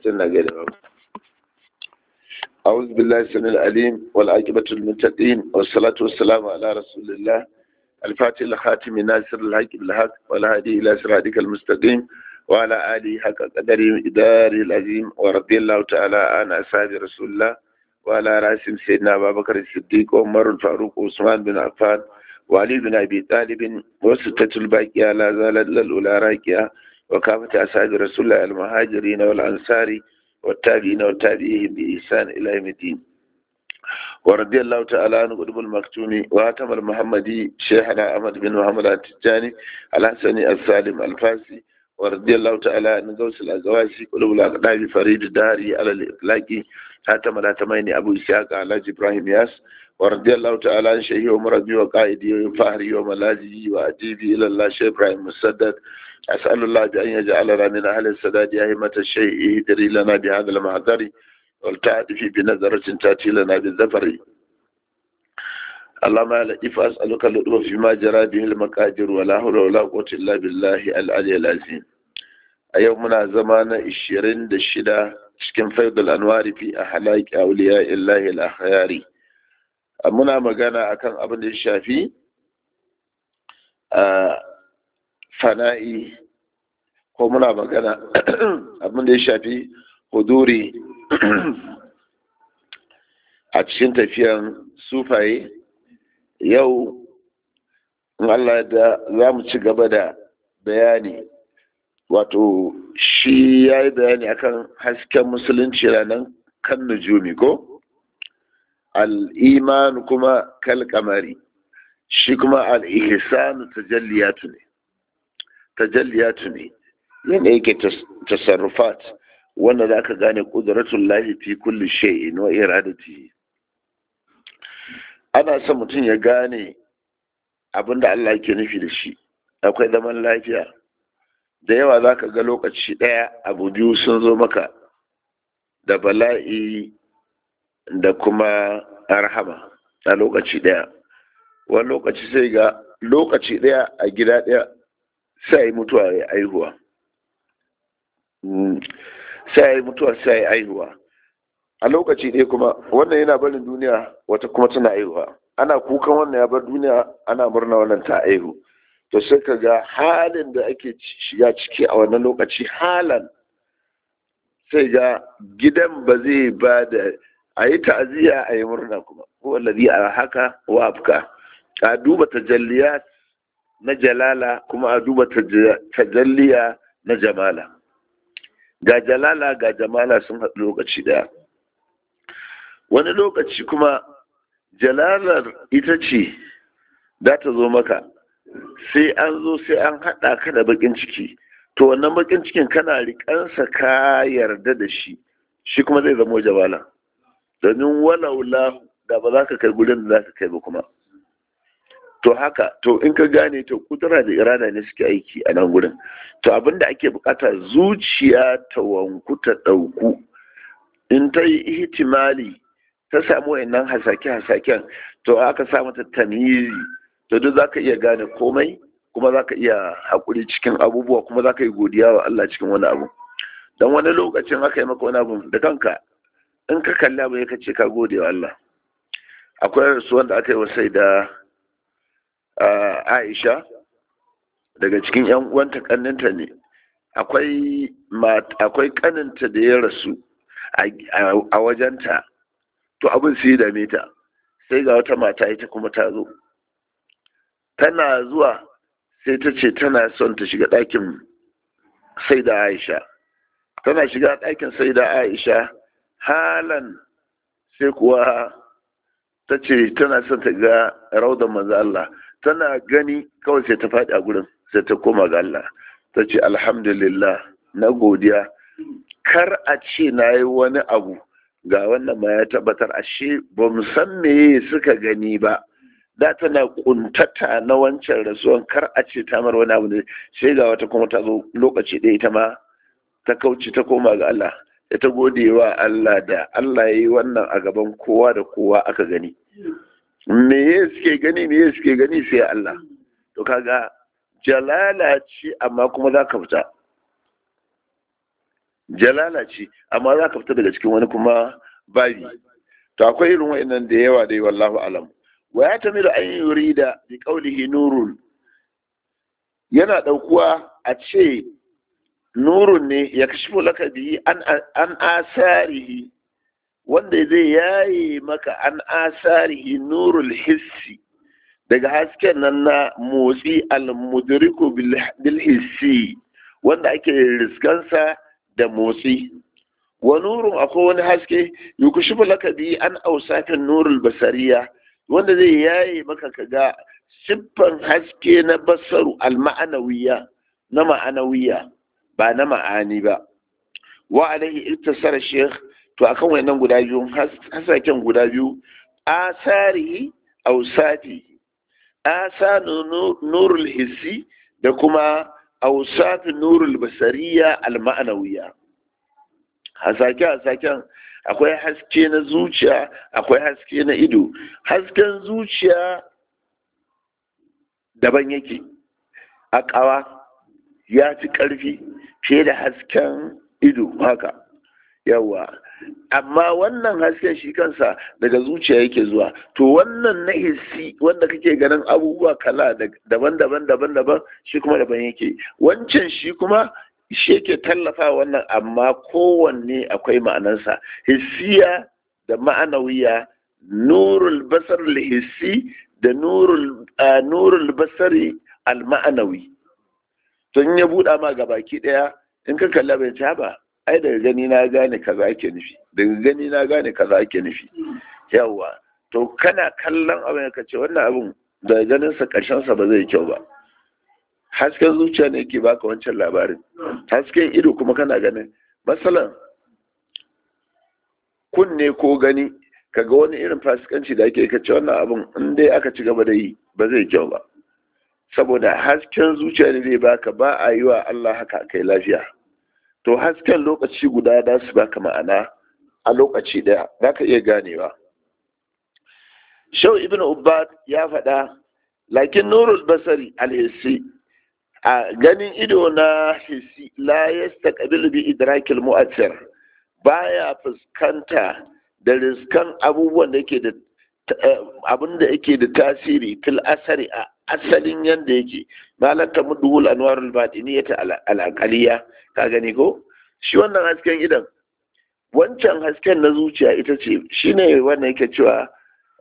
suna gada ba أعوذ بالله السميع العليم والعاقبة للمتقين والصلاة والسلام على رسول الله الفاتح الخاتم ناصر الحق بالحق والهادي إلى صراطك المستقيم وعلى آله حق قدره إداره العظيم ورضي الله تعالى عن أصحاب رسول الله وعلى راسهم سيدنا أبا بكر الصديق وعمر الفاروق وعثمان بن عفان وعلي بن أبي طالب وستة الباقية لا زالت للأولى راكية وكافة أصحاب رسول الله المهاجرين والأنصار والتابعين والتابعين بإحسان إلى يوم الدين ورضي الله تعالى عن قطب المكتوم وهاتم المحمدي شيخنا أحمد بن محمد التجاني الحسني السالم الفاسي ورضي الله تعالى عن غوث الأزواسي قلوب الأقدام فريد الداري على الإطلاق هاتم الهاتمين أبو إسحاق على إبراهيم ياس ورضي الله تعالى عن شيخي ومربي وقائدي وفهري وملاذي وأديبي إلى الله شيخ إبراهيم مسدد أسأل الله بأن يجعلنا من أهل السداد أئمة الشيء يدري لنا بهذا المعذر والتعرف بنظرة تأتي لنا بالزفر اللهم لا لطيف أسألك اللطف فيما جرى به المقادير ولا حول ولا قوة إلا بالله العلي العظيم أيومنا زمان الشرين دشدا cikin faidul anwari fi ahlaki awliya illahi al-akhyari muna magana akan abin da ya shafi fana'i ko muna magana abin da ya shafi huduri a cikin tafiyan sufaye yau in Allah da za mu ci gaba da bayani wato shi ya yi bayani akan hasken musulunci ranar kan nujumi ko al'iman kuma kalkamari shi kuma al'ihisanu tajalliyatu ne tajalliyatu ne yana yake tasarrufat wanda za ka gane ƙuduratun lahi fi kulli shay'in wa iradati ana son mutum ya gane abinda Allah yake nufi da shi akwai zaman lafiya da yawa za ka ga lokaci ɗaya abu biyu sun zo maka da bala'i da kuma arhama a lokaci ɗaya wani lokaci sai ga lokaci ɗaya a gida ɗaya sai yi mutuwa ya aihuwa sai yi mutuwa sai ya aihuwa a lokaci ɗaya kuma wannan yana barin duniya wata kuma tana aihuwa ana kukan wannan ya bar duniya ana murna wannan ta aihu to sai ka ga halin da ake shiga ciki a wannan lokaci halan sai ga gidan ba zai ba da a yi ta'aziyya a yi murna kuma wallazi a haka wa afka a duba tajalliyat na jalala kuma a duba tajalliya na jamala ga jalala ga jamala sun haɗu lokaci ɗaya wani lokaci kuma jalalar ita ce za ta zo maka sai an zo sai an haɗa ka da bakin ciki to wannan bakin cikin kana riƙansa ka yarda da shi shi kuma zai zama jamala domin walaula da ba za ka kai gudun da za ka kai ba kuma to haka to in ka gane to kudura da irada ne suke aiki a nan gurin to abin da ake bukata zuciya ta wanku ta ɗauku in ta yi ihtimali ta samu wayannan hasake-hasaken to aka sa mata tamiri to duk za ka iya gane komai kuma za ka iya haƙuri cikin abubuwa kuma za ka yi godiya wa Allah cikin wani abu don wani lokacin aka yi maka wani abu da kanka in ka kalli abu ya ce ka gode wa Allah akwai rasuwan da aka yi wa sai da Aisha daga cikin ‘yan uwanta kaninta ne, akwai kaninta da ya rasu a wajenta, to abin sai dame ta, sai ga wata mata ita kuma ta zo. Tana zuwa sai ta ce tana son ta shiga ɗakin sai da Aisha. Tana shiga ɗakin sai da Aisha, halan sai kuwa ta ce tana son ta ga raudan manzo Allah. tana gani kawai sai ta faɗi a gurin sai ta koma ga Allah ta ce alhamdulillah na godiya kar a ce na yi wani abu ga wannan ma ya tabbatar ashe ba mu san meye suka gani ba da tana kuntata na wancan rasuwan kar a ce ta mar wani abu ne sai ga wata kuma ta zo lokaci ɗaya ita ma ta kauce ta koma ga Allah da ta gode wa Allah da Allah ya yi wannan a gaban kowa da kowa aka gani me suke gani me suke gani sai Allah to kaga jalala ce amma kuma za ka fita jalala ce amma za ka fita daga cikin wani kuma babi to akwai irin wa'annan da yawa dai wallahu alam wa ya tamiru an yurida bi qawlihi nurun yana daukuwa a ce nurun ne ya kashifu laka bihi an an asarihi wanda zai yaye maka an asarihi nurul hissi daga hasken nan na motsi al-mudriku bil hissi wanda ake riskansa da motsi wa nurun akwai wani haske yukushifu laka bi an ausafin nurul basariya wanda zai yaye maka kaga siffan haske na basaru al-ma'anawiya na ma'anawiya ba na ma'ani ba wa alaihi ittasara sheikh to akan wayannan guda biyu hasaken guda biyu asari ausati asa nurul hissi da kuma ausafin nurul basariya al-ma'anawiya hasake hasaken akwai haske na zuciya akwai haske na ido hasken zuciya daban yake a ƙawa ya fi ƙarfi fiye da hasken ido haka yawa amma wannan hasken shi kansa daga zuciya yake zuwa to wannan na hissi wanda kake ganin abubuwa kala daban-daban daban-daban shi kuma daban yake wancan shi kuma shi yake tallafa wannan amma kowanne akwai ma'anarsa hissiya da ma'anawiya nurul basar hissi da nurul basari al-ma'anawi to in ya buɗa ma gabaki ɗaya in ka kalla bai ci ba ai daga gani na gane kaza ake nufi daga gani na gane kaza ake nufi yawa to kana kallon abin ka ce wannan abin daga ganin sa karshen sa ba zai kyau ba hasken zuciya ne yake baka wancan labarin hasken ido kuma kana ganin masalan kunne ko gani kaga wani irin fasikanci da ake kace wannan abin in dai aka ci gaba da yi ba zai kyau ba saboda hasken zuciya ne zai baka ba a yi wa Allah haka kai lafiya to hasken lokaci guda da su baka ma'ana a lokaci daya za ka iya ganewa shau ibn ubbad ya faɗa lakin nurul basari alhissi a ganin ido na hissi la yastaqbil bi idrakil mu'assir baya fuskanta da riskan abubuwan da yake da abin da yake da tasiri fil asari a asalin yanda yake malaka mudul anwarul batiniyata al aqaliya ka gani ko shi wannan hasken idan wancan hasken na zuciya ita ce shine wannan yake cewa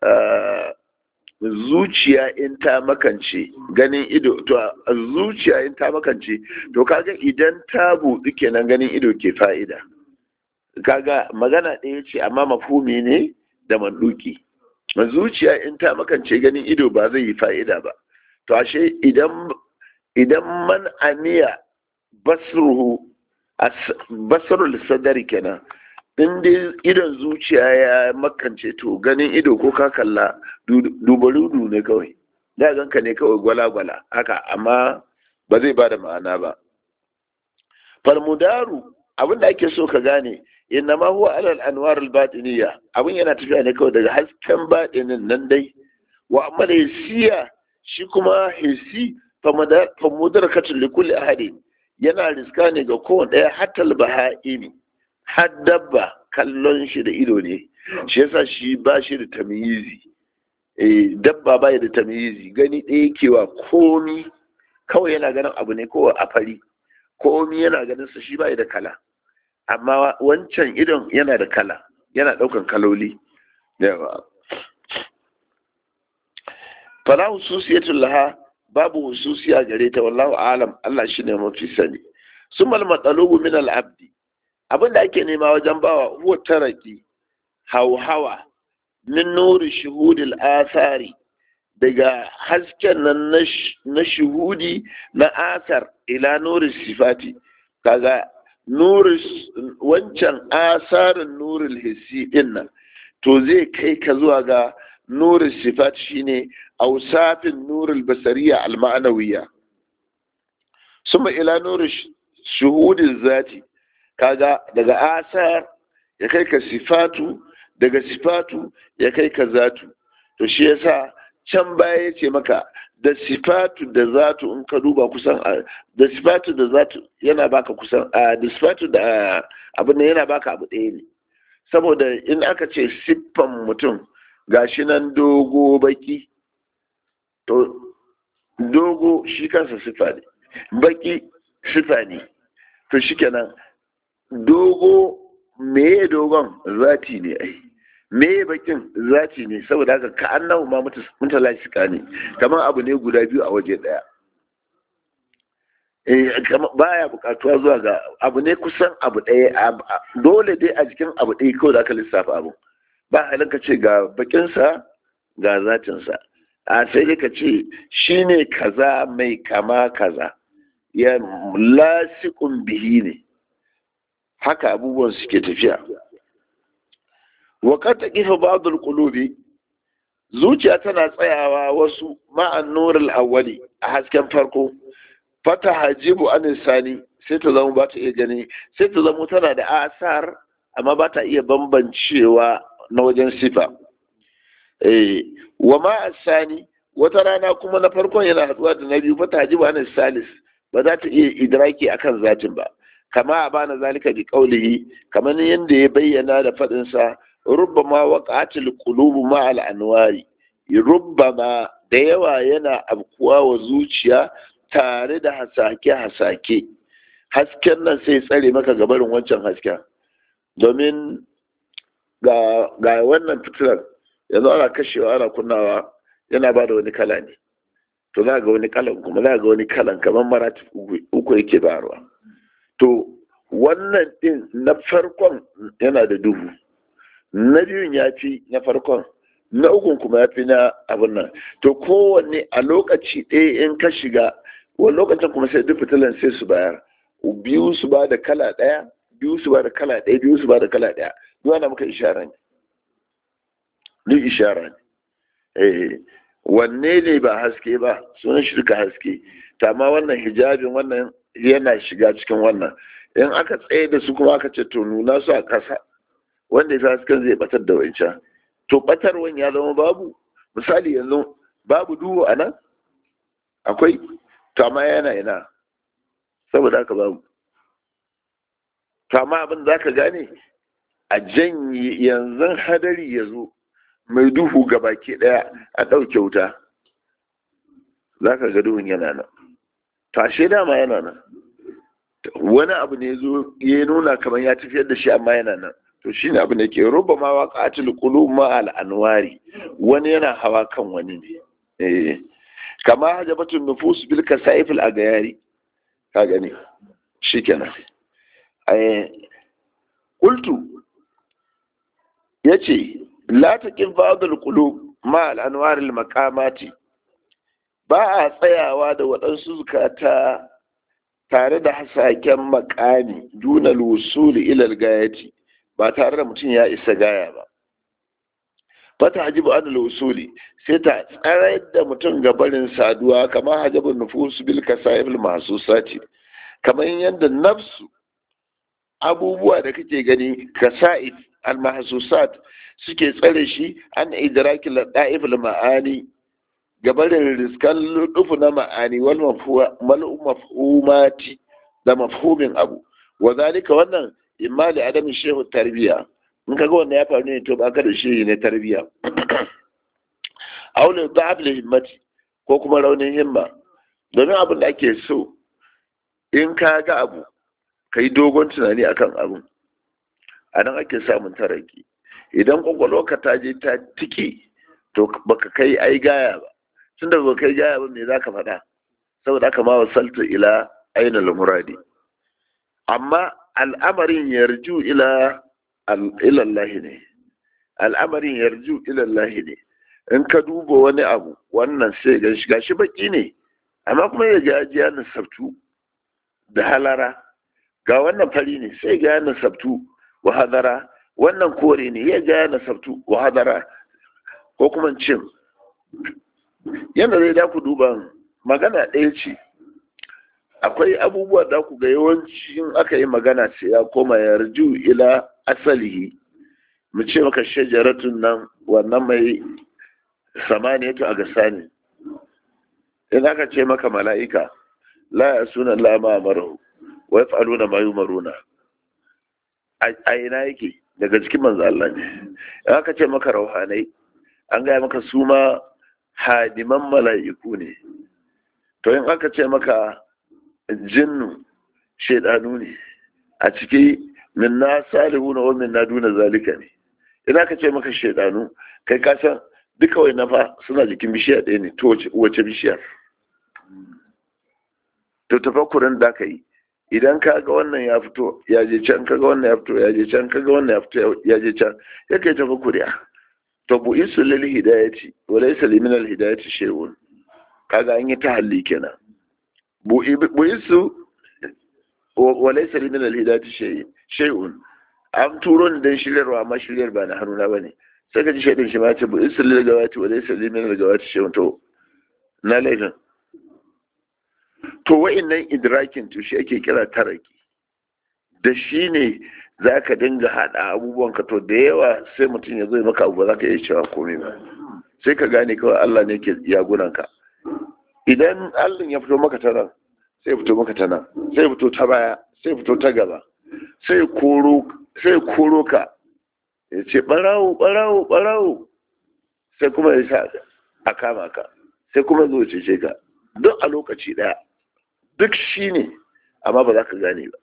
zuciya in ta makance ganin ido to zuciya in ta makance to kaga idan ta buɗi kenan ganin ido ke fa'ida kaga magana ɗaya ce amma mafhumi ne da manduki zuciya in ta makance ganin ido ba zai yi fa'ida ba to ashe idan idan man aniya basruhu basrul sadari kenan in dai idon zuciya ya makance to ganin ido ko ka kalla dubarudu ne kawai da ganka ne kawai gwala-gwala haka amma ba zai ba da ma'ana ba falmudaru abin da ake so ka gane inna ma huwa alal anwar al-batiniya abin yana tafiya ne kawai daga hasken batinin nan dai wa amma da hisiya shi kuma hisi fa mudarakatun li kulli ahadin yana riska ne ga kowane ɗaya hatta al-baha'imi har dabba kallon shi da ido ne shi yasa shi ba shi da tamyizi eh dabba ba da tamyizi gani ɗaya kewa komi kawai yana ganin abu ne ko a fari komi yana ganin sa shi ba da kala amma wancan idon yana da kala yana ɗaukan kaloli yawa fala hususiyatul laha babu hususiya gare ta wallahu alam Allah shine mafi sani sumal matsalubu min al-abdi abin da ake nema wajen bawa huwa taraki hauhawa min nuri shuhudil asari daga hasken nan na shuhudi na asar ila nuri sifati kaga nuri wancan asarin nuril hissi din nan to zai kai ka zuwa ga nuri sifat shine ausafin nuril basariya al-ma'anawiya suma ila nuri shuhudin zati kaga daga asar ya kai ka sifatu daga sifatu ya kai ka zatu to shi yasa can baya ya ce maka da sifatu da zatu in ka duba kusan da sifatu da zatu yana baka kusan da sifatu da abin da yana baka abu ɗaya ne saboda in aka ce siffan mutum gashi nan dogo baki to dogo shi kansa siffa ne baki siffa ne to shikenan dogo meye dogon zati ne ai meye bakin zati ne saboda haka ka annahu ma mutala shika ne kamar abu ne guda biyu a waje daya baya bukatuwa zuwa ga abu ne kusan abu ɗaya dole dai a jikin abu ɗaya kawai da aka lissafa abu ba halin ka ce ga bakinsa ga zatinsa a sai dai ka ce shi ne kaza mai kama kaza ya lasikun bihi ne haka abubuwan suke tafiya wakar ta kifa ba'dul qulubi zuciya tana tsayawa wasu ma'an nurul awwali a hasken farko fata hajibu an sani sai ta zama ba ta iya gani sai ta zama tana da asar amma ba ta iya bambancewa na wajen sifa eh wa ma sani wata rana kuma na farkon yana haduwa da na biyu fata hajibu an salis ba za ta iya idraki akan zatin ba kama a bana zalika bi qaulihi kamar yadda ya bayyana da fadin sa rubbama waqatil qulubu ma al anwari rubbama da yawa yana abkuwa wa zuciya tare da hasake hasake hasken nan sai tsare maka gabarin wancan hasken domin ga ga wannan fitilar yanzu ana kashewa ana kunnawa yana ba da wani kala ne to za ga wani kalan kuma za ga wani kalan kamar marati uku yake bayarwa to wannan din na farkon yana da duhu na biyun ya fi na farkon na ukun kuma ya fi na abin nan to kowanne a lokaci ɗaya in ka shiga wani lokacin kuma sai duk fitilan sai su bayar biyu su ba da kala ɗaya biyu su ba da kala ɗaya biyu su ba da kala ɗaya duk ana muka ishara ne duk ishara ne eh wanne ne ba haske ba sunan shi duka haske tama wannan hijabin wannan yana shiga cikin wannan in aka tsaye da su kuma aka ce to nuna su a ƙasa wanda ya hasken zai batar da wancan to batarwan ya zama babu misali yanzu babu duhu a nan akwai to amma yana yana saboda haka babu to amma abin za ka gane a janye yanzu hadari ya zo mai duhu ga baki daya a ɗauke wuta za ka ga duhun yana nan tashe dama yana nan wani abu ne zo ya nuna kamar ya tafiyar da shi amma yana nan to shi ne abu da ke ruba ma wa qatil qulub ma al anwari wani yana hawa kan wani ne eh kama hajabatun nufus bil kasaif al agayari ka gani shikenan eh qultu yace la taqif ba'd al qulub ma al anwar al maqamati ba a tsayawa da waɗansu zukata tare da hasaken makami duna lusuli ilal gayati ba tare da mutum ya isa gaya ba fata hajibu an lusuli sai ta tsare da mutum ga barin saduwa kamar hajabun nufus bil kasayil mahsusati kamar yadda nafsu abubuwa da kake gani kasa'id al mahsusat suke tsare shi an idraki ladaif al ma'ani gabarin riskan ludufu na ma'ani wal mafhumati da mafhumin abu wa zalika wannan imma da adamin shehu tarbiya in kaga wannan ya faru ne to baka da shehi ne tarbiya aule da'ab li himmati ko kuma raunin himma domin abin da ake so in ka ga abu kai dogon tunani akan abun a nan ake samun taraki idan kwakwalwarka ta je ta tiki to baka kai ai gaya ba tun da kai gaya ba me za ka faɗa saboda aka ma wasalta ila ainihin muradi amma al'amarin yarju ila ilallahi ne al'amarin yarju ilallahi ne in ka duba wani abu wannan sai ga shi gashi baki ne amma kuma ya ga ya nasabtu da halara ga wannan fari ne sai ga ya nasabtu wa hadara wannan kore ne ya ga ya nasabtu wa hadara ko kuma cin yadda zai da ku duba magana ɗaya ce akwai abubuwa da ku ga yawanci aka yi magana ce ya koma yarju ila asalihi mu ce maka shajaratun nan wannan mai samaniyatu a gasa ne in aka ce maka mala'ika la ya suna la ma amaru wa yaf'aluna ma yumaruna a ina yake daga cikin manzo Allah ne in aka ce maka rauhanai an gaya maka su ma hadiman mala'iku ne to in aka ce maka jinnu shaidanu ne a ciki min na salihu na wamin na duna zalika ne idan aka ce maka shaidanu kai ka san duka wai nafa suna jikin bishiya ɗaya ne to wace bishiyar to tafakkurin da ka yi idan ka ga wannan ya fito ya je can ka ga wannan ya fito ya je can ka ga wannan ya fito ya je can ya kai tafakkuriya to bu isu lil hidayati wa laysa limin al hidayati shay'un kaga an yi tahalli kenan bu isu wa laysa limin al hidayati shay'un an turo ni dan shiryarwa amma shiryar ba na hannuna bane sai ka ji shaidin shi ma ce bu isu lil gawati wa laysa limin al gawati shay'un to na laifin to wa'innan idrakin to shi ake kira taraki da shi ne za ka dinga haɗa abubuwan ka to da yawa sai mutum ya zai maka abu ba za ka iya cewa komai ba sai ka gane kawai Allah ne ke yagunan ka idan Allah ya fito maka ta nan sai fito maka ta nan sai fito ta baya sai fito ta gaba sai koro sai koro ka ya ce barawo barawo barawo sai kuma ya sa a kama ka sai kuma zo ce ka duk a lokaci daya duk shi ne amma ba za ka gane ba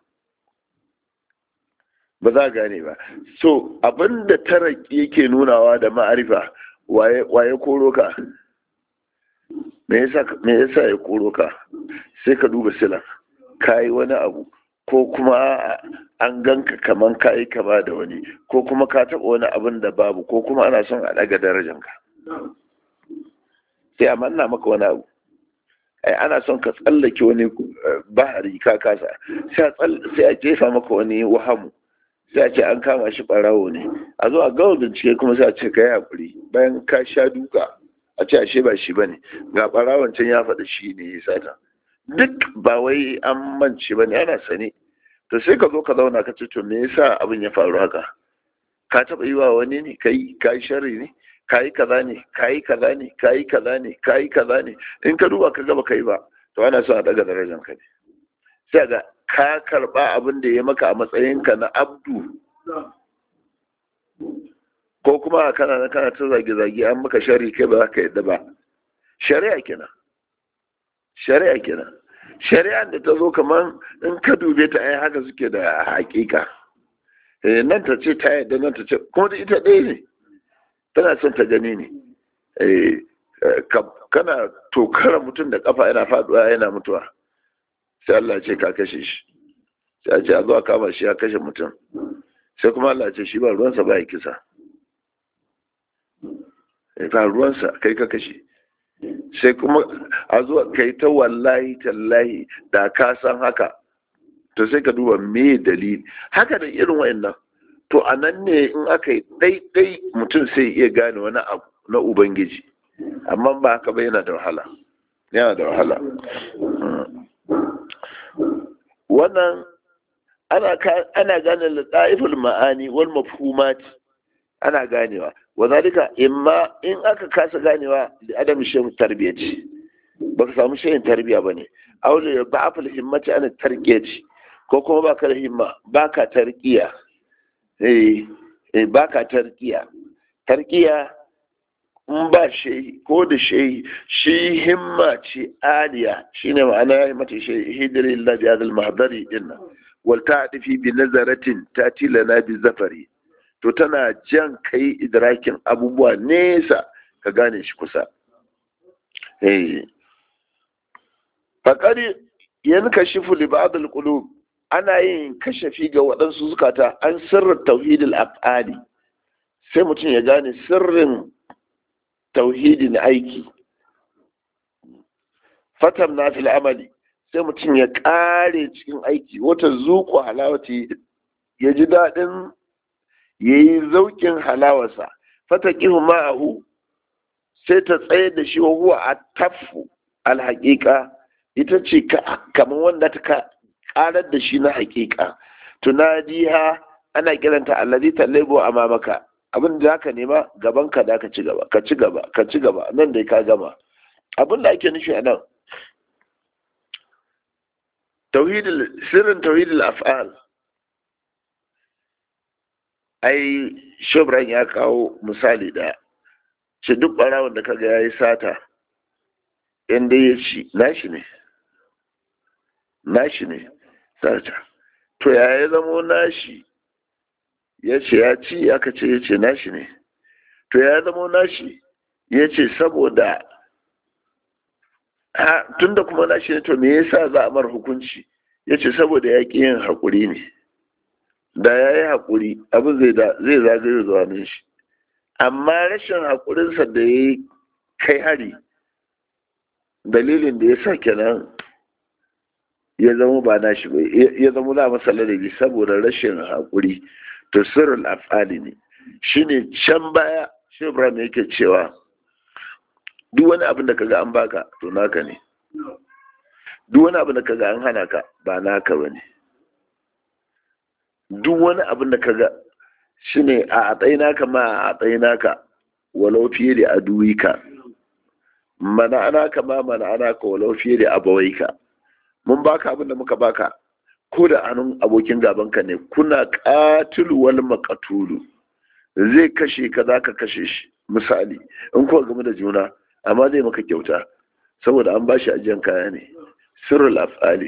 ba za gane ba so abinda taraki yake nunawa da ma'arifa waye koro ka me yasa ya koro ka sai ka duba sila ka yi wani abu ko kuma an ganka kaman ka yi kama da wani ko kuma ka taɓa wani abin da babu ko kuma ana son a ɗaga darajanka sai a manna maka wani abu ai ana son ka tsallake wani bahari ka kasa sai a jefa maka wani wahamu sai a ce an kama shi barawo ne a zo a gawa bincike kuma sai a ce ka yi hakuri bayan ka sha duka a ce ashe ba shi ba ne ga barawon can ya faɗi shi ne ya sata duk ba wai an mance ba ne ana sane to sai ka zo ka zauna ka ce to me yasa abin ya faru haka ka taɓa yi wa wani ne kai ka yi sharri ne kayi kaza ne kayi kaza ne kayi kaza ne kayi kaza ne in ka duba ka gaba kai ba to ana so a daga darajar ka ne sai ga ka karba abin da ya maka a matsayin ka na abdu ko kuma kana na kana ta zage zage an maka shari kai ba za ka yadda ba shari'a kenan shari'a kenan shari'a da ta zo kaman in ka dube ta ai haka suke da hakika nan ta ce ta yadda nan ta ce kuma da ita ɗaya ne tana son ta gani ne kana tokara mutum da kafa yana faduwa yana mutuwa sai Allah ce ka kashe shi sai a ce a zuwa kama shi ya kashe mutum sai kuma Allah ce shi ba ruwansa ba ya kisa ba ruwansa kai ka kashe sai kuma a zuwa kai ta wallahi tallahi da ka san haka to sai ka duba me dalili haka da irin wa'annan to a nan ne in aka yi ɗaiɗai mutum sai iya gane wani abu na ubangiji amma ba haka ba yana da wahala yana da wahala wannan ana gane lata'iful ma'ani wal mafhumati ana ganewa wa zalika imma in aka kasa ganewa da adam shin tarbiyya ce ba ka samu shayin tarbiyya ba ne aure ba afal himmati ana tarkiya ce ko kuma ba ka da himma ba ka tarkiya ba ka tarkiya tarkiya in ba shi ko da shi shi himma ce aliya shi ne ma'ana ya himmata shi hidirin labi adal mahadari din nan wal ta fi bi nazaratin ta tilana bi zafari to tana jan kai idrakin abubuwa nesa ka gane shi kusa faƙari yanka shifu li ba'd al-qulub ana yin kashafi ga waɗansu zukata an sirrin tauhidul af'ali sai mutum ya gane sirrin tauhidin aiki fatam na fil amali sai mutum ya ƙare cikin aiki wata zuƙo halawati ya ji daɗin ya yi zauƙin halawarsa fata ƙihu ma'ahu sai ta tsaye da shi wa huwa a tafu alhaƙiƙa ita ce kamar wanda ta karar da shi na hakika tunadiha ana kiranta allazi tallabo a mamaka abin da zaka nema gaban ka da ka ci gaba ka ci gaba ka ci gaba nan dai ka gama abin da ake nufi a nan sirrin tauhidul af'al ai shobran ya kawo misali da ce duk barawon da kaga ya yi sata inda ya ci nashi ne nashi ne sata to ya ya zamo nashi ya ce ya ci aka ce ya ce nashi ne to ya zamo nashi ya ce saboda tunda kuma nashi ne to me yasa za a mar hukunci ya ce saboda ya ƙi yin haƙuri ne da ya yi haƙuri abin zai zagaye zuwa nan shi amma rashin haƙurinsa da ya yi kai hari dalilin da ya sa kenan ya zama ba nashi ba ya zama na masa ladabi saboda rashin haƙuri to sirrul afali ne shine can baya shi ibrahim yake cewa duk wani abin da kaga an baka to naka ne duk wani abin da kaga an hana ka ba naka bane duk wani abin da kaga shine a atsayi naka ma a atsayi naka walau fiye da aduwika mana ana ka ma mana ana ka walau fiye da abawaika mun baka abin da muka baka ko da hannun abokin gabanka ne kuna katulu wal makatulu zai kashe ka za ka kashe shi misali in kuwa game da juna amma zai maka kyauta saboda an bashi ajiyar kaya ne sirrul af'ali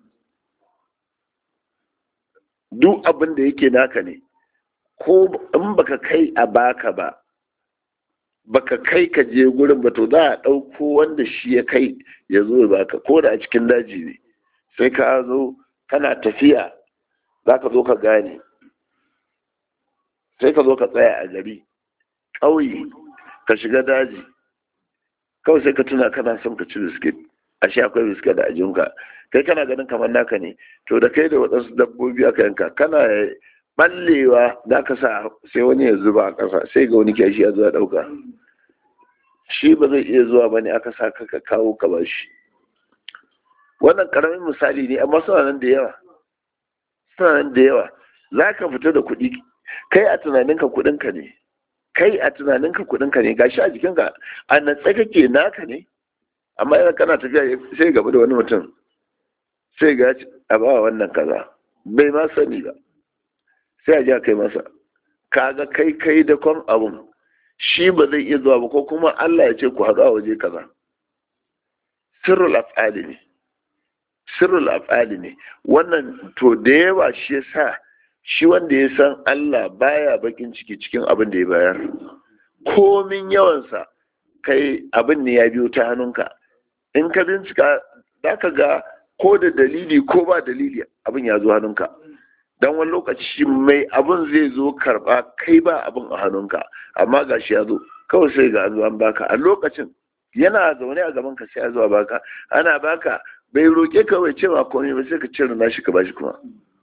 duk abin da yake naka ne ko in baka kai a baka ba baka kai ka je gurin ba to za a ɗauko wanda shi ya kai ya zo ya baka ko da a cikin daji ne sai ka zo kana tafiya za ka zo ka gane sai ka zo ka tsaya a gari ƙauye ka shiga daji kawai sai ka tuna kana son ka ci biskit ashe akwai biskit a ajinka kai kana ganin kamar naka ne to da kai da waɗansu dabbobi aka yanka kana ballewa za ka sa sai wani ya zuba a ƙasa sai ga wani kyashi ya zuwa ɗauka shi ba zai iya zuwa ba ne aka sa ka kawo ka ba shi wannan ƙaramin misali ne amma suna nan da yawa suna nan da yawa za ka fita da kuɗi kai a tunaninka kuɗinka ne kai a tunaninka kuɗinka ne gashi a jikinka a natsa kake naka ne amma idan kana tafiya sai gaba da wani mutum sai ga a ba wannan kaza bai ma sani ba sai a ji a kai masa kaga kai kai da kwan abun shi ba zai iya zuwa ba ko kuma Allah ya ce ku haɗu a waje kaza sirrul af'ali ne sirrul af'ali ne wannan to da yawa shi yasa shi wanda ya san Allah baya bakin ciki cikin abin da ya bayar komin yawansa kai abin ne ya biyo ta hannunka in ka bincika za ka ga ko da dalili ko ba dalili abin ya zo hannunka don wani lokaci mai abin zai zo karba kai ba abin a hannunka amma ga shi ya zo kawai sai ga an baka a lokacin yana zaune a gaban ka sai ya zo baka ana baka bai roƙe kawai cewa komai ba sai ka cire nashi ka bashi kuma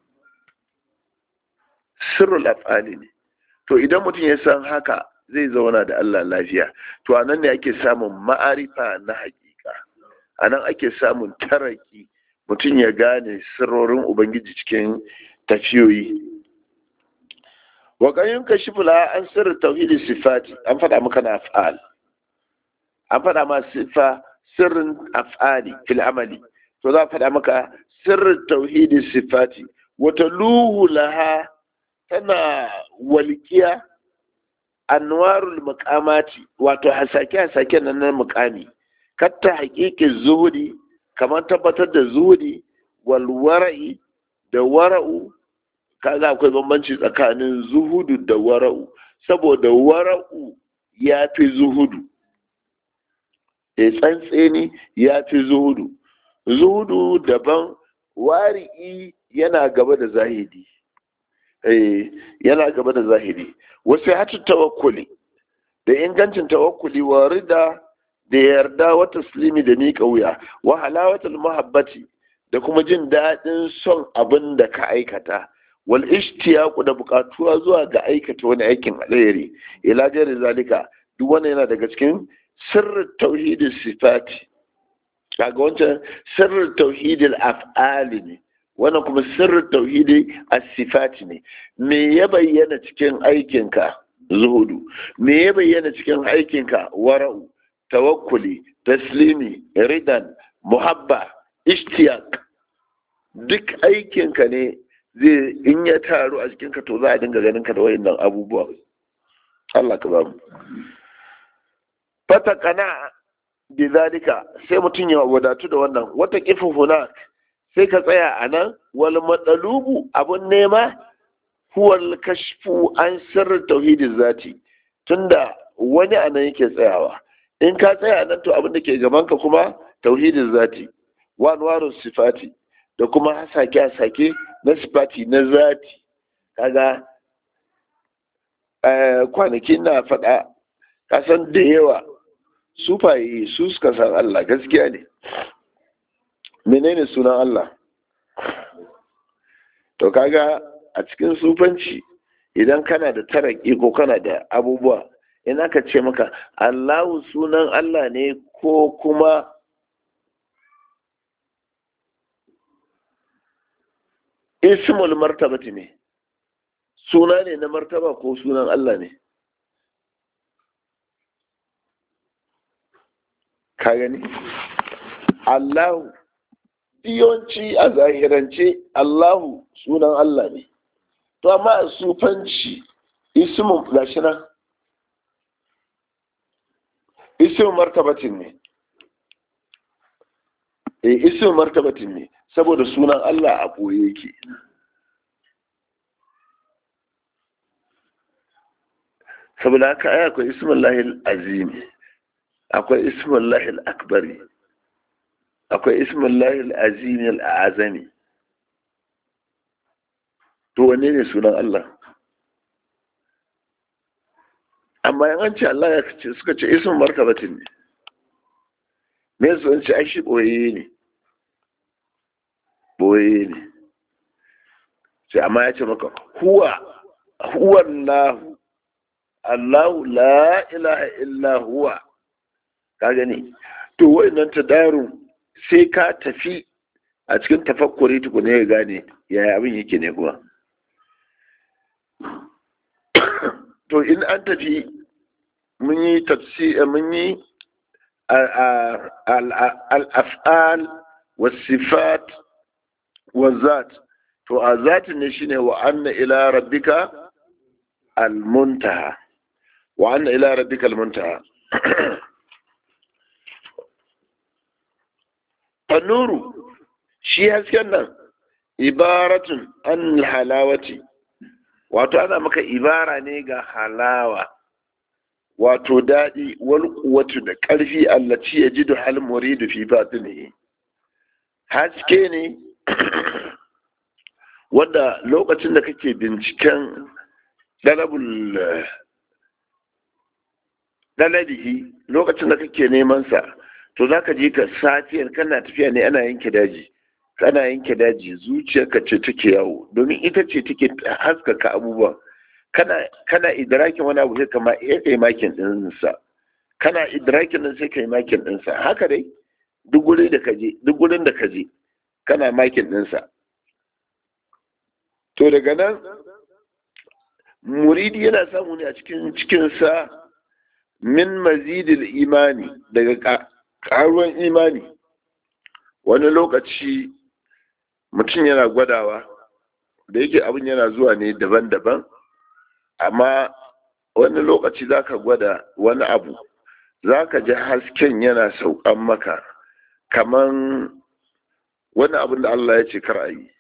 sirrul af'ali ne to idan mutum ya san haka zai zauna da Allah lafiya to anan ne ake samun ma'arifa na hakika anan ake samun taraki mutum ya gane sirrorin ubangiji cikin tafiyoyi wa kayyun kashifula an sirri tauhidin sifati an faɗa maka na af'al an faɗa ma sifa sirrin af'ali fil amali to za a faɗa maka sirrin tauhidin sifati wata luhu laha tana walƙiya anwarul muqamati wato hasake hasake nan na muqami katta haƙiƙin zuhudi kamar tabbatar da zuhudi wal wara'i da wara'u kaga akwai bambanci tsakanin zuhudu da wara'u saboda wara'u ya fi zuhudu e tsantseni ya fi zuhudu zuhudu daban wari'i yana gaba da zahidi eh yana gaba da zahiri wasu hatu tawakkuli da ingancin tawakkuli wa rida da yarda wa taslimi da miƙa wuya wa halawatul muhabbati da kuma jin daɗin son abin da ka aikata wal ishtiyaqu da buƙatuwa zuwa ga aikata wani aikin alheri ila jari zalika duk wannan yana daga cikin sirrin tauhidin sifati kaga wancan sirrin tauhidin af'ali ne wannan kuma sirrin tauhidi as-sifati ne me ya bayyana cikin aikinka zuhudu me ya bayyana cikin aikinka wara'u tawakkuli taslimi ridan muhabba ishtiyaq duk aikinka ne zai in ya taru a jikinka to za a dinga ganin ka da wayannan abubuwa Allah ka bamu fata kana bi zalika sai mutum ya wadatu da wannan wata kifin hunak sai ka tsaya a nan wal matsalubu abun nema huwal kashfu an sirrin tauhidin zati tunda wani a nan yake tsayawa in ka tsaya nan to abin da ke gaban ka kuma tauhidin zati wanwarun sifati da kuma hasake-hasake na sifati na zati kaga kwanaki na faɗa kasan da yawa sufaye su suka san Allah gaskiya ne menene sunan Allah to kaga a cikin sufanci idan kana da taraki ko kana da abubuwa in aka ce maka Allahu sunan Allah ne ko kuma ismul martabati ne suna ne na martaba ko sunan Allah ne ka gani Allahu yawanci a zahirance Allahu sunan Allah ne to amma a sufanci ismun gashi nan ismun martabatin ne eh ismun martabatin ne saboda sunan Allah a ɓoye yake saboda haka ai akwai ismin lahil azimi akwai ismin lahil akbari akwai ismin lahil azimi al'azami to wanne ne sunan Allah amma yan an ce Allah ya ce suka ce ismin martabatin ne me su ce ai shi ɓoye ne boye ne sai amma ya ce maka huwa huwa Allahu Allahu la ilaha illa huwa ka gani to wayannan tadarun sai ka tafi a cikin tafakkuri tukune ya gane yaya abin yake ne kuwa to in an tafi mun yi tafsir mun yi al-af'al was-sifat والذات to a zatin ne shine wa anna ila rabbika almuntaha wa anna ila rabbika almuntaha tanuru shi hasken nan ibaratun an halawati wato ana maka ibara ne ga halawa wato daɗi wal kuwatu da ƙarfi allaci ya ji da hal muridu fi batinihi haske ne wanda lokacin da kake binciken dalabul dalabihi lokacin da kake neman sa to zaka je ka safiyar kana tafiya ne ana yanke daji kana yanke daji zuciyarka ce take yawo domin ita ce take haskaka abubuwa kana kana idrakin wani abu sai kama iya kai makin din sa kana idrakin din sai kai makin din sa haka dai duk gurin da kaje duk gurin da kaje kana makin din sa to daga nan muridi yana samu ne a cikin cikinsa min mazidil imani daga karuwan imani wani lokaci mutum yana gwadawa da yake abin yana zuwa ne daban-daban amma wani lokaci za ka gwada wani abu za ka ji hasken yana saukan maka kaman wani abin da Allah ya ce kar a yi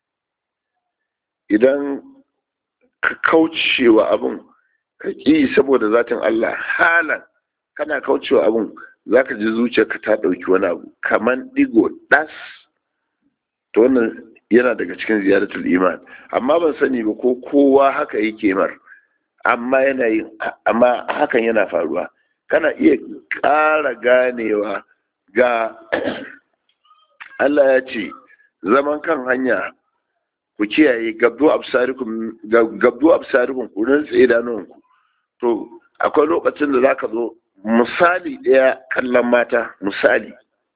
idan ka kaucewa abin ka ƙi saboda zatin Allah halan kana kaucewa abin za ka ji zuciyarka ta ɗauki wani abu kaman ɗigo ɗas to wannan yana daga cikin ziyaratul iman amma ban sani ba ko kowa haka yake mar amma yana yin amma hakan yana faruwa kana iya ƙara ganewa ga Allah ya ce zaman kan hanya ku kiyaye gabdo absarikum gabdo absarikum ku rantsa idanunku to akwai lokacin da zaka zo misali ɗaya kallon mata misali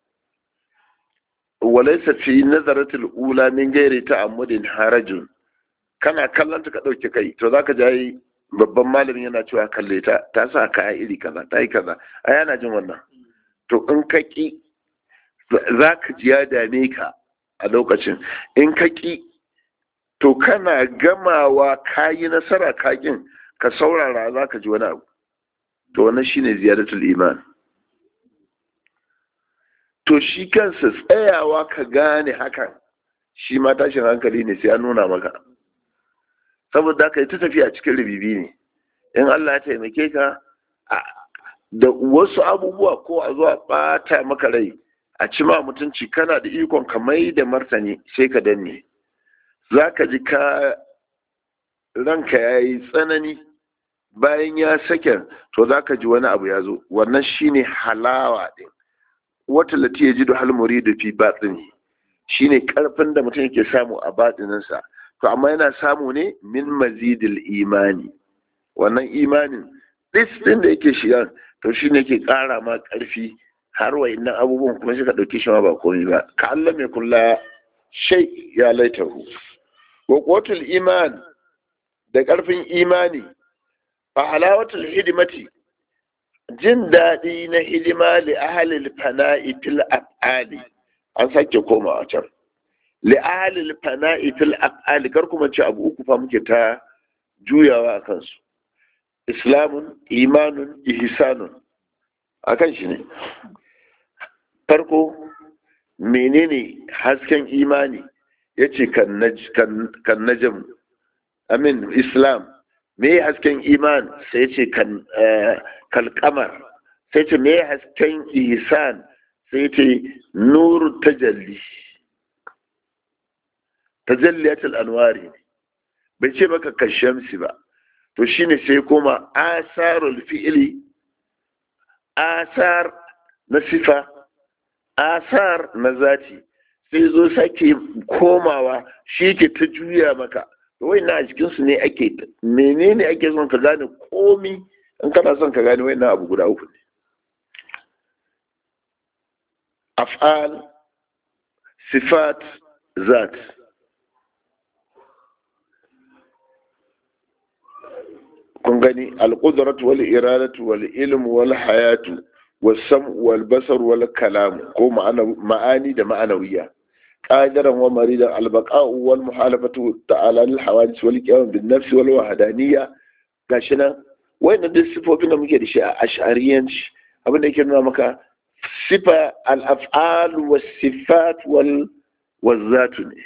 walaysa fi nazaratil ula min gairi ta'ammudin harajun kana kallon ta ka dauke kai to zaka ji babban malamin yana cewa kalle ta ta sa kaya iri kaza ta yi kaza a yana jin wannan to in ka ƙi za ka ji ya dame ka a lokacin in ka ƙi to kana gamawa ka yi nasara kakin ka saurara za ka ji wani abu to wannan shine ziyaratul iman to shi kansa tsayawa ka gane hakan shi ma tashin hankali ne sai an nuna maka saboda ka yi ta tafiya cikin rubibi ne in Allah ya taimake ka da wasu abubuwa ko a zuwa bata maka rai a ci ma mutunci kana da ikon ka mai da martani sai ka danne za ka ji ka ranka ya yi tsanani bayan ya sake to za ka ji wani abu ya zo wannan shine halawa ɗin wata lati ya ji da halmuri da fi batsini shine karfin da mutum yake samu a batsininsa to amma yana samu ne min mazidil imani wannan imanin ɗis ɗin da yake shiga to shi ne ke ƙara ma ƙarfi har wa innan abubuwan kuma shi ka ɗauki shi ma ba komai ba ka Allah mai kula shai ya laitahu wa qutul iman da ƙarfin imani fa halawatul hidimati jin daɗi na hidima li ahalil fana'i fil af'ali an sake komawa can li ahalil fana'i fil af'ali kar kuma ce abu uku fa muke ta juyawa a kansu islamun imanun ihsanun akan shi ne farko menene hasken imani yace kan najm amin islam me hasken iman sai ce kan kalkamar sai ce me hasken ihsan sai ce nuru tajalli tajalliyatul anwari bai ce maka kashamsi ba to shine sai koma asarul fi'ili asar na sifa asar na zati sai zo sake komawa shi ke ta juya maka wai na a cikinsu ne ake menene ake son ka gane komi in kana son ka gane wai na abu guda uku ne af'al sifat zat kun gani alƙudratu wal iradatu wal ilmu wal hayatu wal sam wal basar wal kalam ko ma'ani da ma'anawiya قادرا ومريدا البقاء والمحالفة تعالى للحوادث والقيام بالنفس والوحدانية gashina wayannan duk sifofin da muke da shi a ash'ariyanci abin da yake nuna maka sifa al-af'al was sifat wal wazatu ne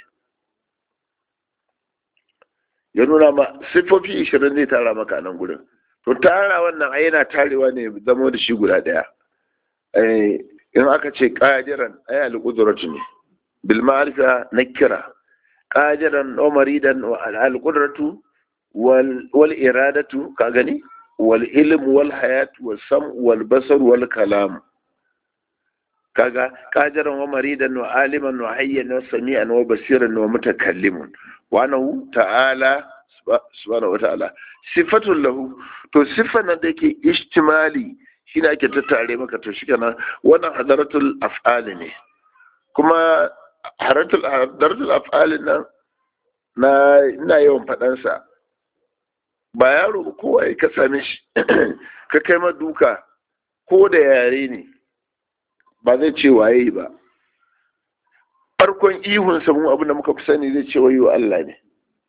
ya nuna ma sifofi 20 zai tara maka nan gurin to tara wannan ai yana tarewa ne zama da shi guda daya in aka ce qadiran ay al-qudratu ne بالمعرفة نكرة قادرا ومريدا القدرة وال... والإرادة كاغني والعلم والحياة والسمع والبصر والكلام كاغا قادرا ومريدا وعالما وحيا وسميعا وبصيرا ومتكلما وأنه تعالى سبحانه وتعالى صفة له to siffar nan da yake ishtimali shine ake tattare maka to shi kana wannan hadaratul af'ali ne kuma haratul af'alin nan na ina yawan faɗansa ba yaro kowa ka same shi ka kai ma duka ko da yare ne ba zai ce waye ba farkon ihun samun abin da muka fi sani zai ce wayo Allah ne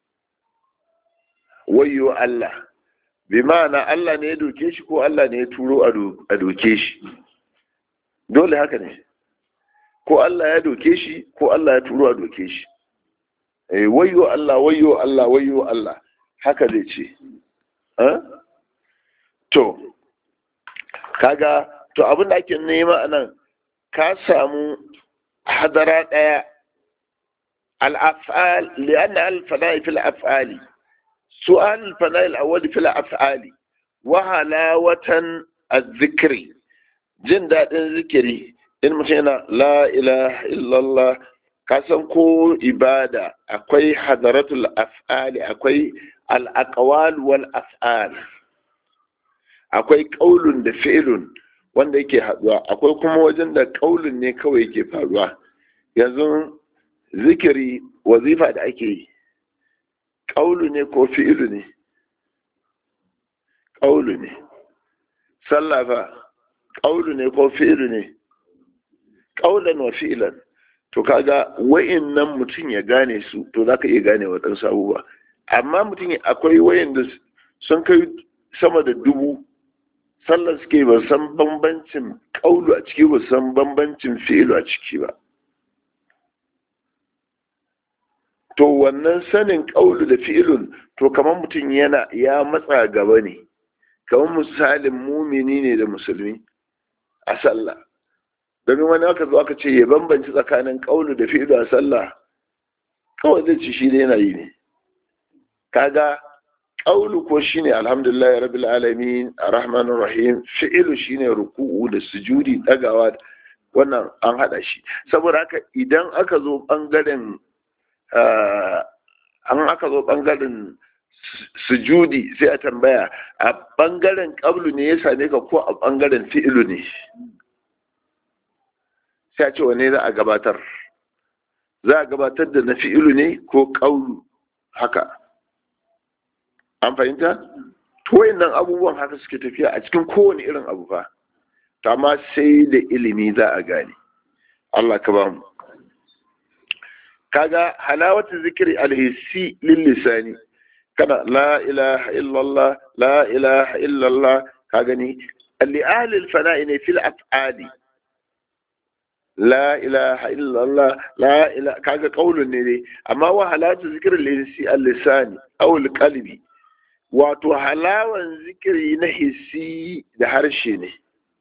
wayo Allah bi ma'ana Allah ne ya doke shi ko Allah ne ya turo a doke shi dole haka ne ko Allah ya doke shi ko Allah ya turo a doke shi eh wayyo Allah wayyo Allah wayyo Allah haka zai ce to kaga to abin da ake nema anan ka samu hadara daya al-af'al li'anna al-fana'i fil af'ali su'al al-fana'i al-awwal fil af'ali wa halawatan az-zikri jin dadin zikiri in mutum yana la ilaha illallah ka san ko ibada akwai hadaratul af'ali akwai al-aqwal wal af'al akwai qaulun da fi'lun wanda yake haduwa akwai kuma wajen da qaulun ne kawai yake faruwa yanzu zikiri wazifa da ake yi qaulu ne ko fi'lu ne qaulu ne sallah fa qaulu ne ko fi'lu ne qaulan wa fi'lan to kaga wa'innan mutum ya gane su to zaka iya gane waɗansu abubuwa amma mutum akwai wayanda sun kai sama da dubu sallar suke ba san bambancin kaulu a ciki ba san bambancin fi'ilu a ciki ba to wannan sanin kaulu da fi'ilun to kamar mutum yana ya matsa gaba ne kamar misalin mumini ne da musulmi a sallah domin wani aka zo aka ce ya bambanci tsakanin kaulu da fi'ilu a sallah kawai zai ci shi da yana yi ne kaga ƙaulu ko shine alhamdulillah rabbil alamin arrahmanir rahim fi'ilu shine ruku'u da sujudi dagawa wannan an hada shi saboda haka idan aka zo bangaren an aka zo bangaren sujudi sai a tambaya a bangaren ƙablu ne ya same ka ko a bangaren fi'ilu ne sai a ce wane za a gabatar za a gabatar da na fi'ilu ne ko ƙaulu haka an fahimta to wayannan abubuwan haka suke tafiya a cikin kowane irin abu fa to amma sai da ilimi za a gane Allah ka ba mu kaga halawatu zikri alhissi lil lisani kana la ilaha illallah la ilaha illallah ka gani li ahli al ne fil af'ali la ilaha illallah la ilaha kaga qaulun ne dai amma wa halatu zikri alhissi al-lisani aw al-qalbi wato halawan zikiri na hissi da harshe ne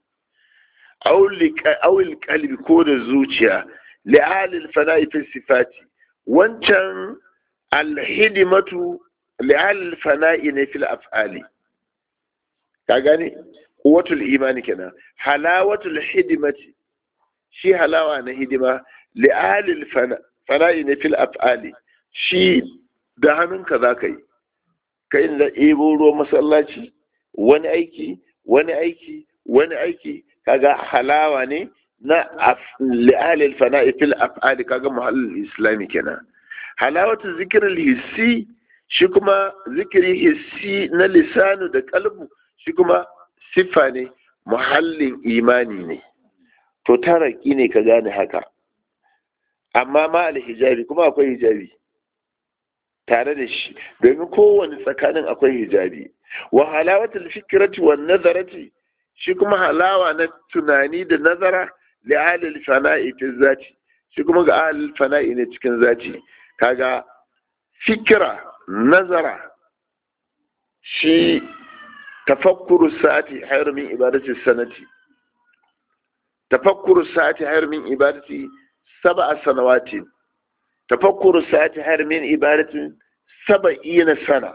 awul kalbi ko da zuciya li'alil fana'i fi sifati wancan alhidimatu li'alil fana'i ne fil af'ali ka gane quwwatul imani kenan halawatul hidimati shi halawa na hidima li'alil fana'i ne fil af'ali shi da hannunka za ka yi kai da ɗebo ruwan masallaci wani aiki wani aiki wani aiki kaga halawa ne na li'alil fana'i fil af'ali kaga muhallin islami kenan halawatu zikirin hissi shi kuma zikiri hissi na lisanu da kalbu shi kuma siffa ne muhallin imani ne to taraki ne ka gane haka amma ma hijabi kuma akwai hijabi tare da shi domin kowane tsakanin akwai hijabi wa halawatul fikrati wan nazarati shi kuma halawa na tunani da nazara li alil fana'i fi zati shi kuma ga alil fana'i ne cikin zati kaga fikira nazara shi tafakkuru sa'ati hayar min ibadati sanati tafakkuru sa'ati hayar min ibadati sab'a sanawatin tafakkuru sa'ati hayar min ibadatin saba'ina sana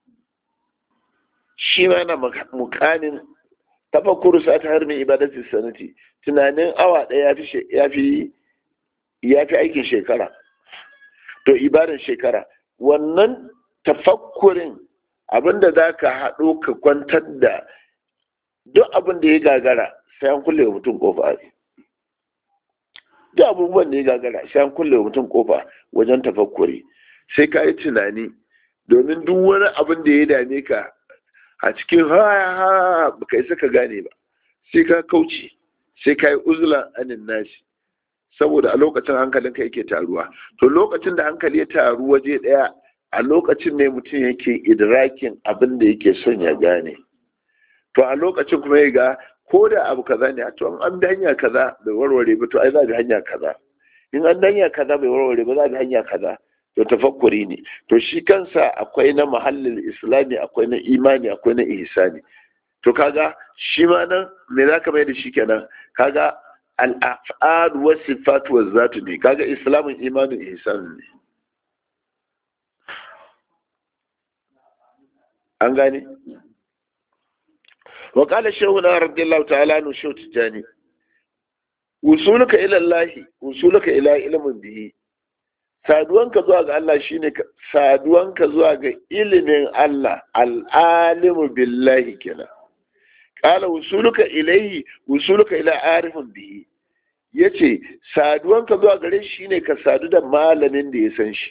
shi ma na mukanin tafakkuru sa'ati hayar min ibadatin sanati tunanin awa ɗaya ya fi ya fi aikin shekara to ibadan shekara wannan tafakkurin abinda za ka haɗo ka kwantar da duk abin da ya gagara sai an kulle wa mutum kofa duk abubuwan da ya gagara sai an kulle wa mutum kofa wajen tafakkuri sai ka yi tunani domin duk wani abin da ya dame ka a cikin ha ba ka isa ka gane ba sai ka kauce sai ka yi uzulan anin nashi saboda a lokacin hankalinka yake taruwa to lokacin da hankali ya taru waje ɗaya a lokacin ne mutum yake idrakin abin da yake son ya gane to a lokacin kuma ya ga ko da abu kaza ne to an bi hanya kaza bai warware ba to ai za bi hanya kaza in an bi hanya kaza bai warware ba za bi hanya kaza to tafakkuri ne to shi kansa akwai na muhallin islami akwai na imani akwai na ihsani to kaga shi ma nan me za ka mai da shi kenan kaga al-af'al wa sifat wa zatu ne kaga islamin imanin ihsan ne an gane wa qala shaykhuna radiyallahu ta'ala nu shaykh tijani usuluka ila Allah usuluka ila ilmin bihi saduwanka zuwa ga Allah shine saduwanka zuwa ga ilimin Allah al-alimu billahi kenan qala usuluka ilayhi usuluka ila arifin bihi yace saduwanka zuwa gare shi shine ka sadu da malamin da ya san shi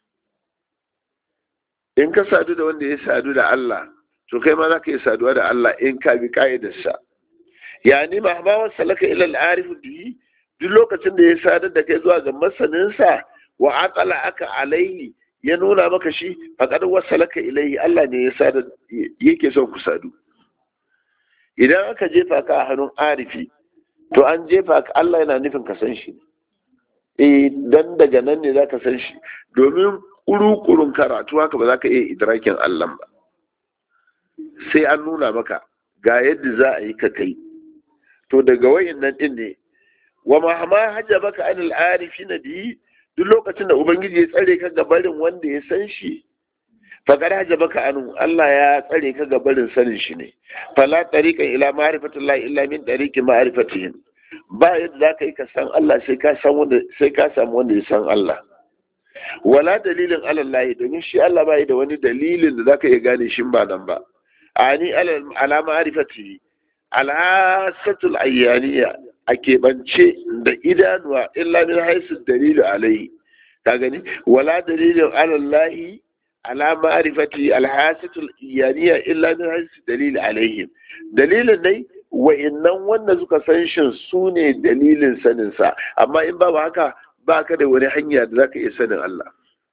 in ka sadu da wanda ya sadu da Allah to kai ma za ka yi saduwa da Allah in ka bi ka'idarsa yani ma ba wasu salaka ila al'arif bihi duk lokacin da ya sadar da kai zuwa ga masaninsa wa aqala aka alaihi ya nuna maka shi faqad wasalaka ilaihi Allah ne ya sadar yake son ku sadu idan aka jefa ka a hannun arifi to an jefa ka Allah yana nufin ka san shi eh dan daga nan ne zaka san shi domin kurukurun karatu haka ba za ka iya idrakin Allah ba sai an nuna maka ga yadda za a yi ka kai to daga wayan nan din ne wa mahama hajabaka anil arifi na biyi duk lokacin da ubangiji ya tsare ka gabarin wanda ya san shi faqad hajabaka anu Allah ya tsare ka gabarin sanin shi ne fala tariqan ila ma'rifatillahi illa min tariqi ma'rifatihim ba yadda za ka yi ka san Allah sai ka san wanda sai ka samu wanda ya san Allah wala dalilin alallahi domin shi Allah bai da wani dalilin da zaka iya gane shi ba nan ba ani ala ma'rifati alhasatul ayyaniya a keɓance da idanuwa illa min haisu dalilu alaihi ka gani wala dalilin alallahi ala ma'rifati alhasatul ayyaniya illa min haisu dalilu alaihi dalilin dai wa'innan wanda suka san shin su ne dalilin saninsa amma in babu haka ba ka da wani hanya da za ka iya sanin Allah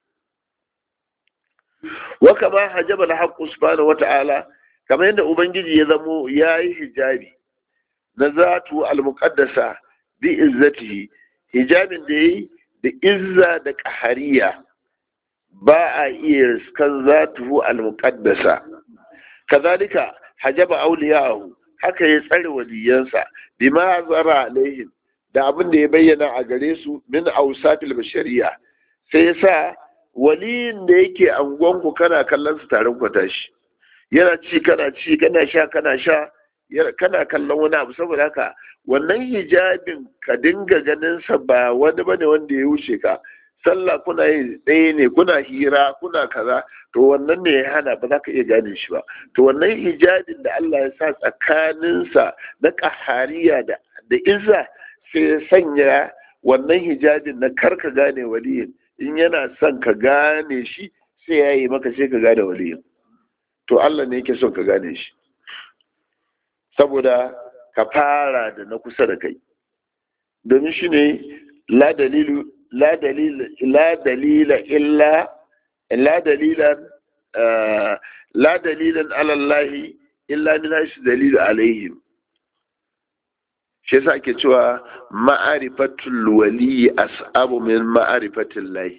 wa kama hajjaba na haƙƙu subhanahu wa ta'ala kamar yadda ubangiji ya zamo ya yi hijabi na zatu al-muqaddasa bi izzatihi hijabin da yayi da izza da qahariya ba a iya riskan zatuhu al-muqaddasa kazalika hajaba awliyahu haka ya tsare waliyansa bima zara alaihim da abin da ya bayyana a gare su min ausatil bashariya sai yasa waliyin da yake angonku kana kallon su tarin kwata shi yana ci kana ci kana sha kana sha kana kallon wani abu saboda haka wannan hijabin ka dinga ganin sa ba wani bane wanda ya wuce ka sallah kuna yi ɗaya ne kuna hira kuna kaza to wannan ne ya hana ba za ka iya gane shi ba to wannan hijabin da Allah ya sa tsakaninsa na ƙahariya da da izza sai ya sanya wannan hijabin na karka gane waliyin in yana son ka gane shi sai ya yi maka sai ka gane waliyin to Allah ne yake son ka gane shi saboda ka fara da na kusa da kai domin shi ne la dalilu la dalila la dalila illa la dalilan la dalilan ala Allah illa min hashi dalilu alaihim shi yasa ake cewa ma'arifatul wali as'abu min ma'arifatil lahi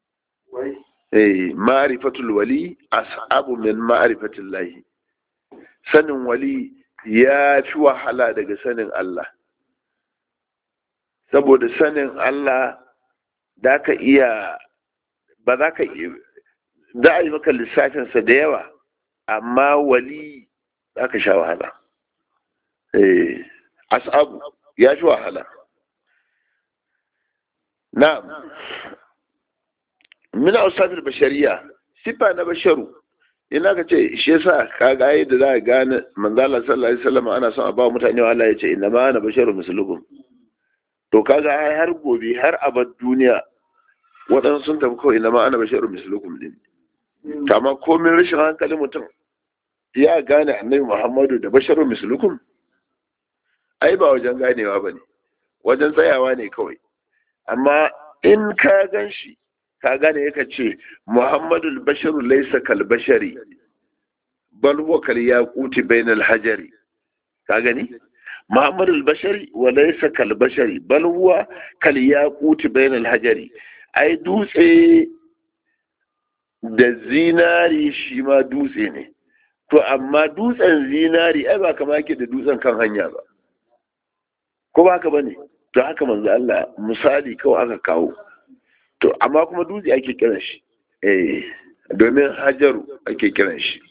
eh ma'arifatul wali as'abu min ma'arifatil lahi sanin wali ya fi wahala daga sanin Allah saboda sanin Allah da ka iya ba za ka iya za a yi maka lissafinsa da yawa amma wali za ka sha wahala eh as'abu ya fi wahala na min ausafil bashariya sifa na basharu ina ka ce shi yasa ka ga yadda za ka gane manzala sallallahu alaihi wasallam ana son a ba mutane Allah ya ce inna ma ana basharu mislukum to kaga ai har gobe har abad duniya waɗansu sun tafi kawai inna ma ana basharu mislukum din amma komin rashin hankalin mutum ya gane annabi Muhammadu da basharu mislukum ai ba wajen ganewa ba ne wajen tsayawa ne kawai amma in ka gan shi ka gane yaka ce muhammadu basharu laisa kal bashari bal huwa kal yaquti bainal hajari ka gani muhammadu bashari wa laisa kal bashari bal huwa kal yaquti bainal hajari ai dutse da zinari shi ma dutse ne to amma dutsen zinari ai ba kama yake da dutsen kan hanya ba ko ba haka ba ne to haka manzo Allah misali kawai aka kawo to amma kuma dutse ake kiran shi eh domin hajaru ake kiran shi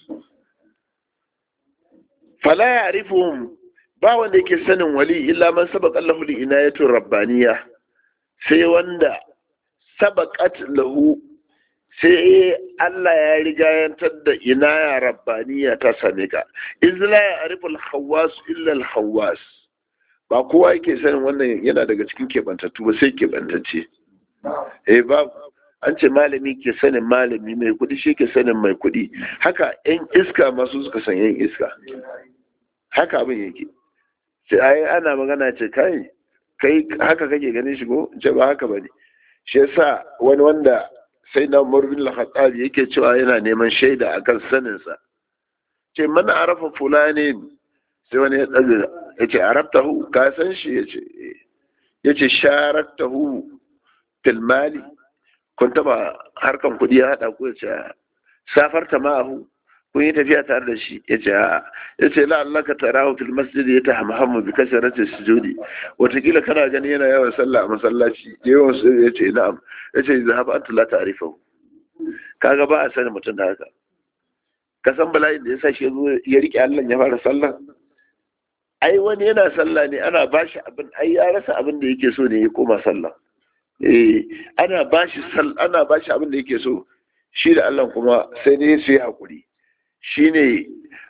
fala ya'rifuhum ba wanda yake sanin wali illa man sabaqa lahu li inayatu rabbaniya sai wanda sabaqat lahu sai Allah ya rigayantar da inaya rabbaniya ta same ka izla ya'rifu al-khawwas illa al-khawwas ba kowa yake sanin wannan yana daga cikin keɓantattu ba sai keɓantacce eh ba an ce malami ke sanin malami mai kuɗi shi ke sanin mai kuɗi haka yan iska masu suka san yan iska haka abin yake sai ai ana magana ce kai kai haka kake ganin shi ko ce ba haka bane shi yasa wani wanda sai na Umar bin Al-Khattab yake cewa yana neman shaida akan sanin sa ce man arafa fulani sai wani ya tsaga yace arabtahu ka san shi yace yace sharaktahu fil mali kun taba harkan kudi ya hada ku yace safarta ma'ahu kun yi tafiya tare da shi ya ce a'a ya ce la'allaka tarahu fil masjid ya ta hamhamu bi kasarati sujudi watakila kana gani yana yawan sallah a masallaci yawan su ya ce na'am ya ce zahab anta la ta'rifahu kaga ba a sani mutum da haka ka san bala'in da ya sa shi ya rike Allah ya fara sallah ai wani yana sallah ne ana bashi abin ai ya rasa abin da yake so ne ya koma sallah eh ana bashi sal ana bashi abin da yake so shi da Allah kuma sai ne su yi hakuri shine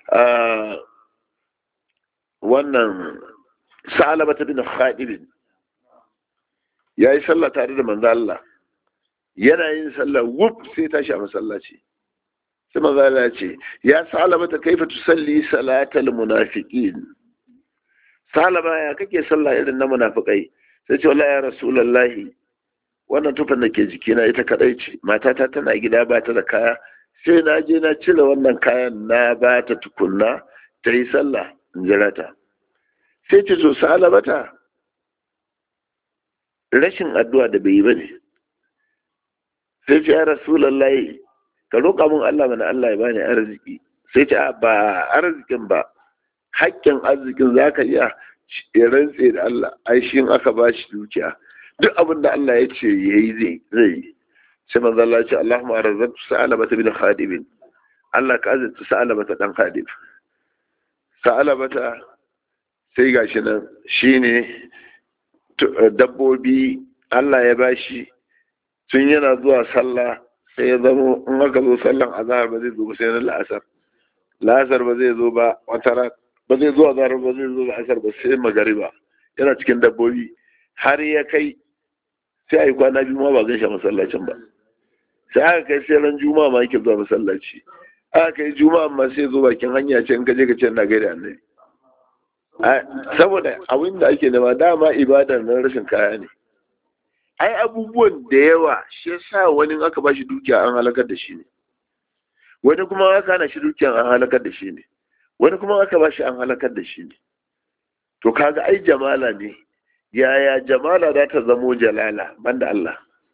wannan sa'alaba ta bin khadibin ya yi sallah tare da manzo Allah yana yin sallah wuf sai tashi a masallaci sai manzo Allah ya ce ya sa'alaba ta kaifa tusalli salatal munafiqin salama ya kake sallah irin na munafikai sai ce wallahi ya rasulullahi wannan tufan da ke jikina ita kadai ce matata tana gida ba ta da kaya sai na je na cire wannan kayan na ba ta tukunna ta yi sallah in jira ta sai ce so salabata rashin addu'a da bai yi ba ne sai ce ya rasulullahi ka roƙa mun Allah mana Allah ya bani arziki sai ce ba arzikin ba haƙƙin arzikin za ka iya rantse da Allah ai shi aka ba shi dukiya duk abin da Allah ya ce ya yi zai yi sai manzo Allah ya ce Allahumma arzaqtu sa'alabata bin khadibin Allah ka azurta sa'alabata dan khadib sa'alabata sai gashi nan shine dabbobi Allah ya bashi tun yana zuwa sallah sai ya zama in aka zo sallan azhar ba zai zo ba sai na la'asar la'asar ba zai zo ba wata ran ba zai zo azhar ba zai zo la'asar ba sai magariba yana cikin dabbobi har ya kai sai a yi kwana biyu ma ba gan shi masallacin ba sai aka kai sai ran juma'a ma yake zuwa masallaci aka kai juma'a ma sai zo bakin hanya ce in ka je ka ce na gaida annabi saboda abin da ake nema dama ibadar nan rashin kaya ne ai abubuwan da yawa shi yasa wani aka ba shi dukiya an halakar da shi ne wani kuma aka hana shi dukiya an halakar da shi ne wani kuma aka ba shi an halakar da shi ne to kaga ai jamala ne yaya jamala za ta zamo jalala banda Allah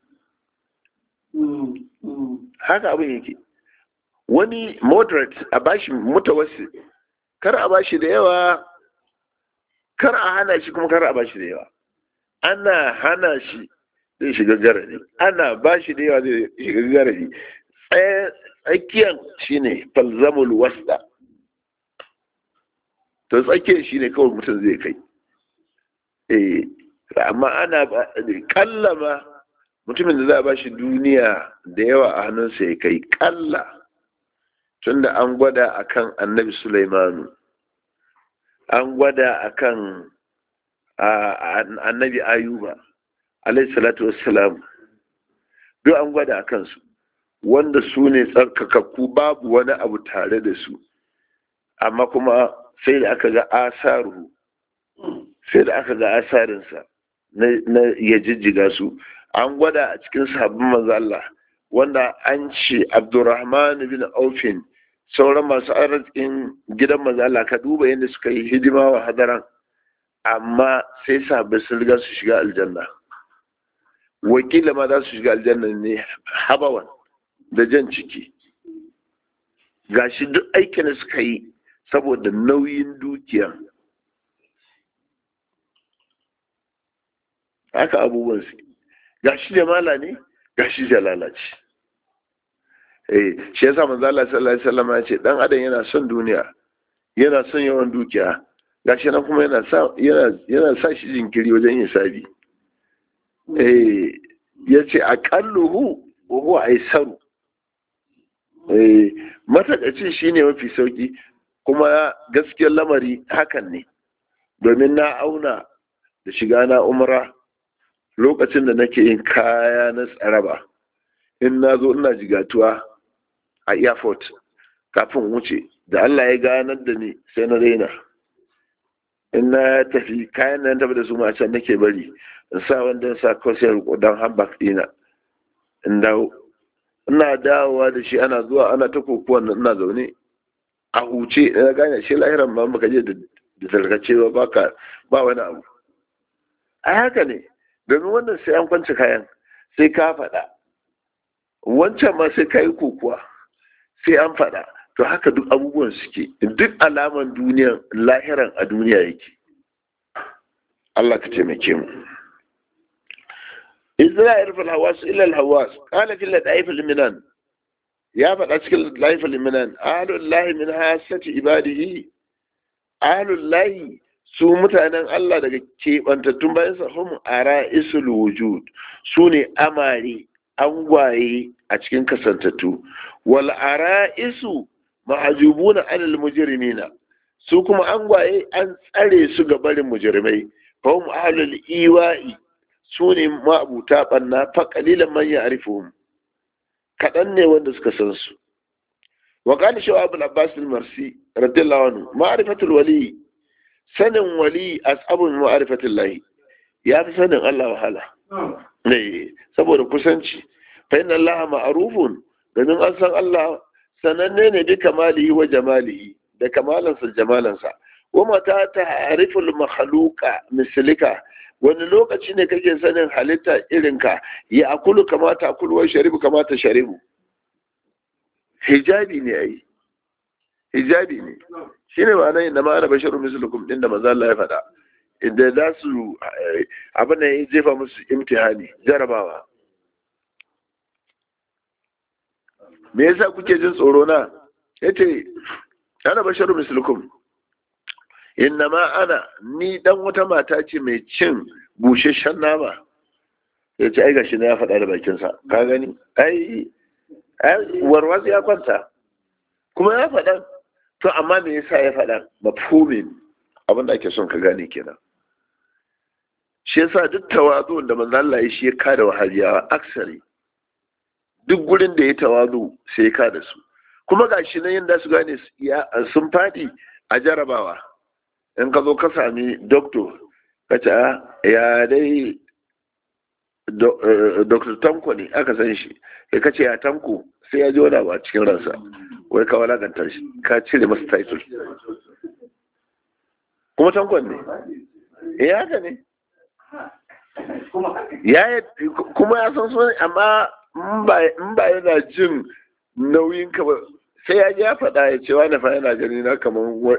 haka abin yake wani moderate a bashi mutawassi kar a bashi da yawa kar a hana shi kuma kar a bashi da yawa ana hana shi zai shiga garari ana bashi da yawa zai shiga garari tsakiyar shine falzamul wasta to tsakiyar shine kawai mutum zai kai eh amma ana kallama mutumin da za a ba shi duniya da yawa a hannunsa ya kai kalla tunda an gwada akan annabi Sulaimanu an gwada akan annabi Ayuba alayhi salatu wassalam duk an gwada akan su wanda su ne tsarkakakku babu wani abu tare da su amma kuma sai da aka ga asaru sai da aka ga asarinsa na ya jijjiga su an gwada a cikin sabbin manzo Allah wanda an ce Abdurrahman bin Aufin sauran masu arzikin gidan manzo Allah ka duba yadda suka yi hidima wa hadaran amma sai sabbai sun riga su shiga aljanna wakila ma za su shiga aljanna ne habawan da jan ciki gashi duk aikin da suka yi saboda nauyin dukiya haka abubuwan su gashi jamala ne gashi jalala ce eh shi yasa manzo Allah sallallahu alaihi wasallam ya ce dan adam yana son duniya yana son yawan dukiya gashi nan kuma yana sa yana yana sa shi jinkiri wajen yin sabi eh yace aqalluhu wa huwa aisaru eh matakaci shine mafi sauki kuma gaskiyar lamari hakan ne domin na auna da shiga na umra lokacin da nake yin kaya na tsaraba in na zo ina jigatuwa a airport kafin wuce da Allah ya ganar da ni sai na raina in na tafi kayan nan tafi da su ma can nake bari in sa wanda sa kawai don handbag dina in dawo ina dawowa da shi ana zuwa ana ta kokuwan ina zaune a huce na gane shi lahiran ma baka je da tarkace ba baka ba wani abu a haka ne domin wannan sai an kwanci kayan sai ka faɗa wancan ma sai ka yi kokuwa sai an faɗa to haka duk abubuwan suke duk alaman duniyan lahiran a duniya yake Allah ka taimake mu Isra'il fil hawas ila al hawas qala fil ladaif al minan ya faɗa cikin ladaif al minan ahlul lahi min hasati ibadihi ahlul lahi su mutanen Allah daga keɓantattun bayan sa hum ara'isul wujud su ne amare angwaye a cikin kasantattu wal ara'isu mahajubuna anil mujrimina su kuma angwaye an tsare su ga barin mujrimai fahim ahlul iwa'i su ne ma'abuta banna fa qalilan man ya'rifuhum kadan ne wanda suka san su wa qala shawab al-abbas al-marsi radiyallahu anhu ma'rifatul wali sanin wali asabun ma'rifatul lahi ya fi sanin Allah wahala ne saboda kusanci fa inna Allah ma'rufun domin an san Allah sananne ne bi kamalihi wa jamalihi da kamalansa jamalansa wa mata ta'riful makhluqa mislika wani lokaci ne kake sanin halitta irinka ya akulu kamata akulu wa sharibu kamata sharibu hijabi ne ai hijabi ne shine ma'ana inda ma ana basharu mislukum din da manzo Allah ya faɗa inda za su abin da ya jefa musu imtihani jarabawa me yasa kuke jin tsoro na yace ana basharu mislukum ma ana ni dan wata mata ce mai cin busheshen nama ya ce ai gashi na ya faɗa da bakinsa ka gani ai warwas ya kwanta kuma ya faɗa to amma me yasa ya faɗa mafhumin abin da ake son ka gane kenan shi yasa duk tawazu da manzo Allah ya shi ya kada wahabiyawa aksari duk gurin da ya tawazu sai ya kada su kuma gashi nan yanda su gane sun faɗi a jarabawa in ka zo ka sami doktor ka ce ya dai doktor tanko ne aka san shi ya kace ya tanko sai ya ji wani abu a cikin ransa wai ka walakanta shi ka cire masa title kuma tankon ne ya haka ne ya kuma ya san sunan amma in ba yana jin nauyin ka ba sai ya ji ya faɗa ya ce wani fa yana gani na kamar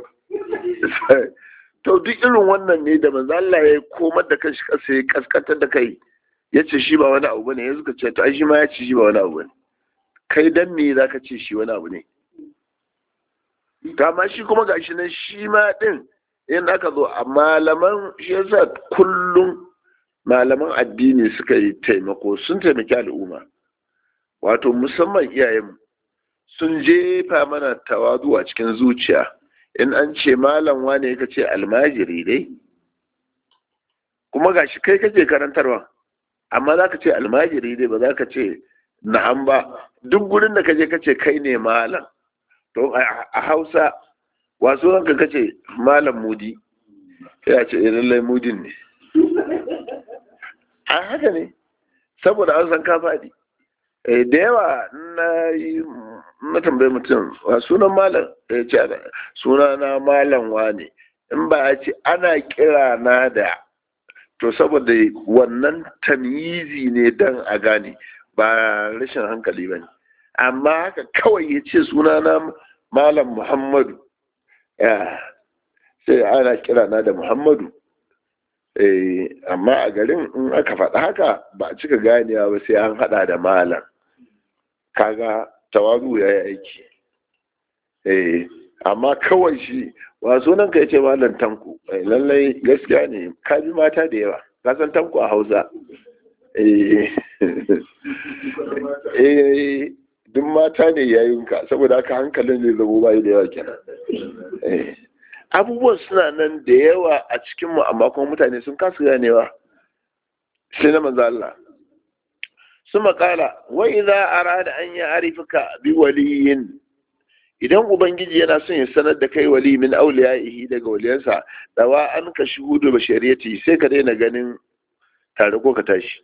to duk irin wannan ne da manzo Allah ya komar da kanshi kasa ya kaskantar da kai ya ce shi ba wani abu bane ya suka ce to ai shi ma ya ce shi ba wani abu bane kai dan me zaka ce shi wani abu ne to amma shi kuma gashi nan shi ma din in aka zo a malaman shi yasa kullum malaman addini suka yi taimako sun taimaki al'umma wato musamman iyayenmu sun jefa mana tawadu a cikin zuciya in an ce malam wane ka ce almajiri dai kuma gashi kai kake karantarwa amma za ka ce almajiri dai ba za ka ce na'am ba duk gurin da kaje ka ce kai ne malam to a hausa wasu ranka ka ce malam mudi ya ce lallai mudin ne a haka ne saboda an san ka faɗi da yawa na yi na tambayi mutum wa sunan malam ya ce suna na malam wane in ba a ce ana kira na da to saboda wannan tamyizi ne dan a gane ba rashin hankali ba ne amma haka kawai ya ce suna na malam muhammadu sai ana kira na da muhammadu amma a garin in aka faɗa haka ba a cika ganewa ba sai an haɗa da malam kaga tawazu ya yi aiki amma kawai shi wa sunan ka yace malam tanku lallai gaskiya ne ka bi mata da yawa ka san tanku a hausa eh duk mata ne yayinka saboda haka hankalin zai zabo bayi da yawa kenan abubuwan suna nan da yawa a cikinmu amma kuma mutane sun kasu ganewa sai na manzo Allah su makala wa idza arada an ya arifaka bi waliyin idan ubangiji yana son ya sanar da kai wali min auliyaihi daga waliyansa dawa an ka shuhudu bashariyati sai ka daina ganin tare ko ka tashi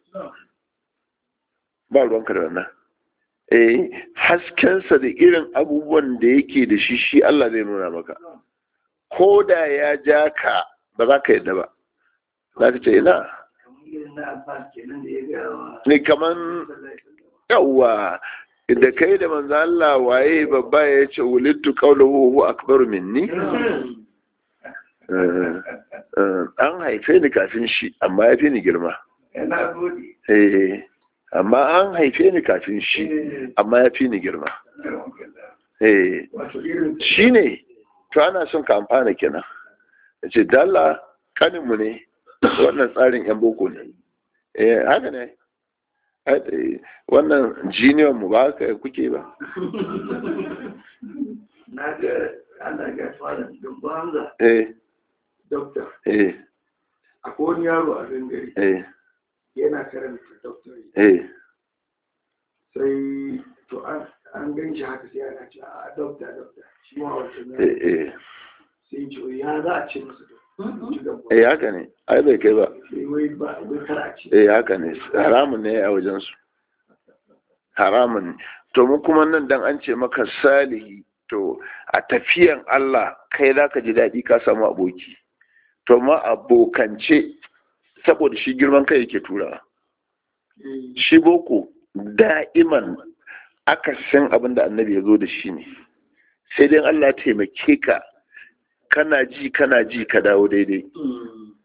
ba ruwanka da wannan eh haskensa da irin abubuwan da yake da shi shi Allah zai nuna maka ko da ya ja ka ba za ka yadda ba za ka ce ina ne kaman yawwa da kai da manzo Allah waye babba ya ce wulittu qawluhu huwa akbaru minni an haife ni kafin shi amma ya fi ni girma eh amma an haife ni kafin shi amma ya fi ni girma eh shi ne to ana son ka amfana kenan ya ce dalla kaninmu ne wannan tsarin yan boko ne eh haka ne wannan jiniyon mu ba haka kuke ba na ga ana ga fara dumbu hamza eh dokta eh akwai wani yaro a gangare eh yana karanta doctorate eh sai to an an gan shi haka sai ana ce a dokta dokta shi ma wancan eh yaro eh sai ce ya za a ce masa to ci gaba eh haka ne ai bai kai ba sai wai ba wai kar a ce eh haka ne haramun ne a wajen su haramun ne to mu kuma nan dan an ce maka salihi to a tafiyan Allah kai za ka ji daɗi ka samu aboki to ma abokance saboda shi girman kai yake turawa Eh, shi boko da'iman aka san abin da annabi ya zo da shi ne sai dai Allah ya taimake ka kana ji kana ji ka dawo daidai mm,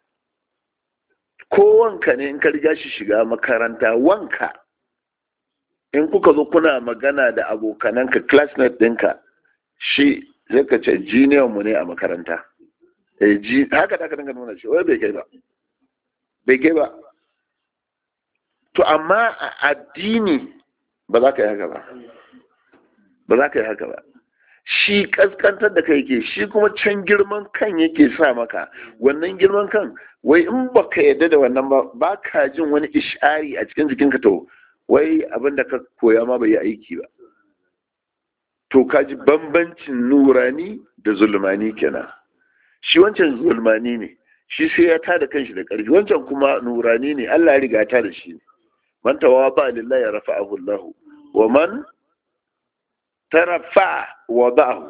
ko wanka ne in ka riga shi shiga makaranta wanka in kuka zo kuna magana da abokananka classmate ɗinka shi zai ka ce junior mu ne a makaranta eh ji haka da ka dinga nuna shi wai bai kai ba bai kai ba to amma a addini ba za ka yi haka ba ba za ka yi haka ba shi kaskantar da kai ke shi kuma can girman kan yake sa maka wannan girman kan wai in ba ka yadda da wannan ba ba ka jin wani ishari a cikin jikinka to wai abin da ka koya ma bai yi aiki ba to ka ji bambancin nurani da zulmani kenan shi wancan zulmani ne shi sai ya tada kanshi da ƙarfi wancan kuma nurani ne Allah ya riga ya tada shi ne man tawaba lillahi ya rafa'ahu Allah wa man tarafa wa ba'ahu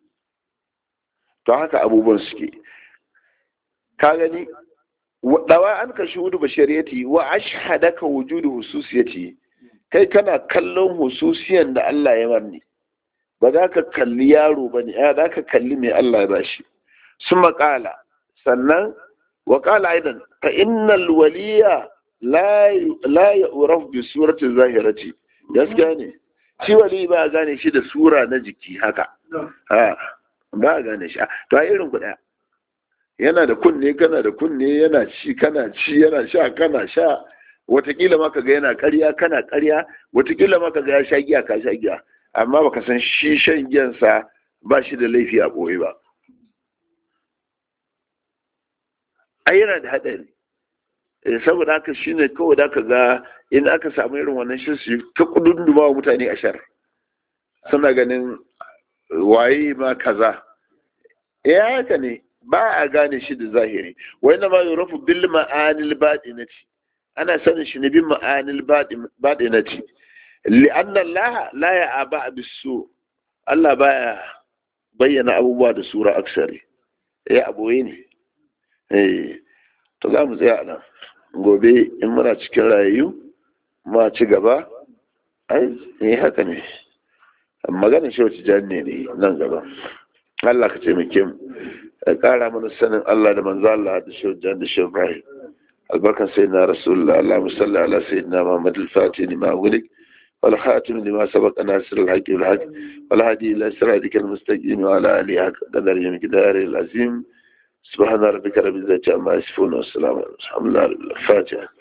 to haka abubuwan suke ka gani dawa an ka shuhudu bashariyati wa ashhadaka wujudu hususiyati kai kana kallon hususiyan da Allah ya marni ba za ka kalli yaro ba ne za ka kalli mai Allah ya bashi su maƙala sannan wa ƙala aidan fa innal waliya la ya uraf bi surati zahirati gaskiya ne shi wali ba a gane shi da sura na jiki haka ha ba a gane shi to a irin kuɗa yana da kunne kana da kunne yana ci kana ci yana sha kana sha watakila ma ka ga yana ƙarya kana ƙarya watakila ma ka ga ya sha giya ka sha giya amma baka san shi shan giyansa ba shi da laifi a ɓoye ba ai yana da haɗari saboda haka shi ne kawai da ka ga in aka samu irin wannan shi su ta kudunduma wa mutane a shar suna ganin waye ma kaza ya haka ne ba a gane shi da zahiri wai na ma yurafu bil ma'anil baɗinati ana sanin shi ne bin ma'anil baɗinati لأن الله لا يأبع بالسوء Allah baya bayyana abubuwa da sura aksari ya aboye ne eh to za mu tsaya nan gobe in muna cikin rayu ma ci gaba ai eh haka ne maganin shi wacce janne ne nan gaba Allah ka taimake mu ka kara mana sanin Allah da manzo Allah da shi jan da shi Ibrahim albarkan sayyidina rasulullah Allahumma salli ala sayyidina Muhammad al-Fatih lima wulik والخاتم لما سبق ناصر الحق بالحق والهدي إلى صراطك المستقيم وعلى آله حق قدر مقدار العظيم سبحان ربك رب العزة عما يصفون والسلام على الحمد لله الفاتحة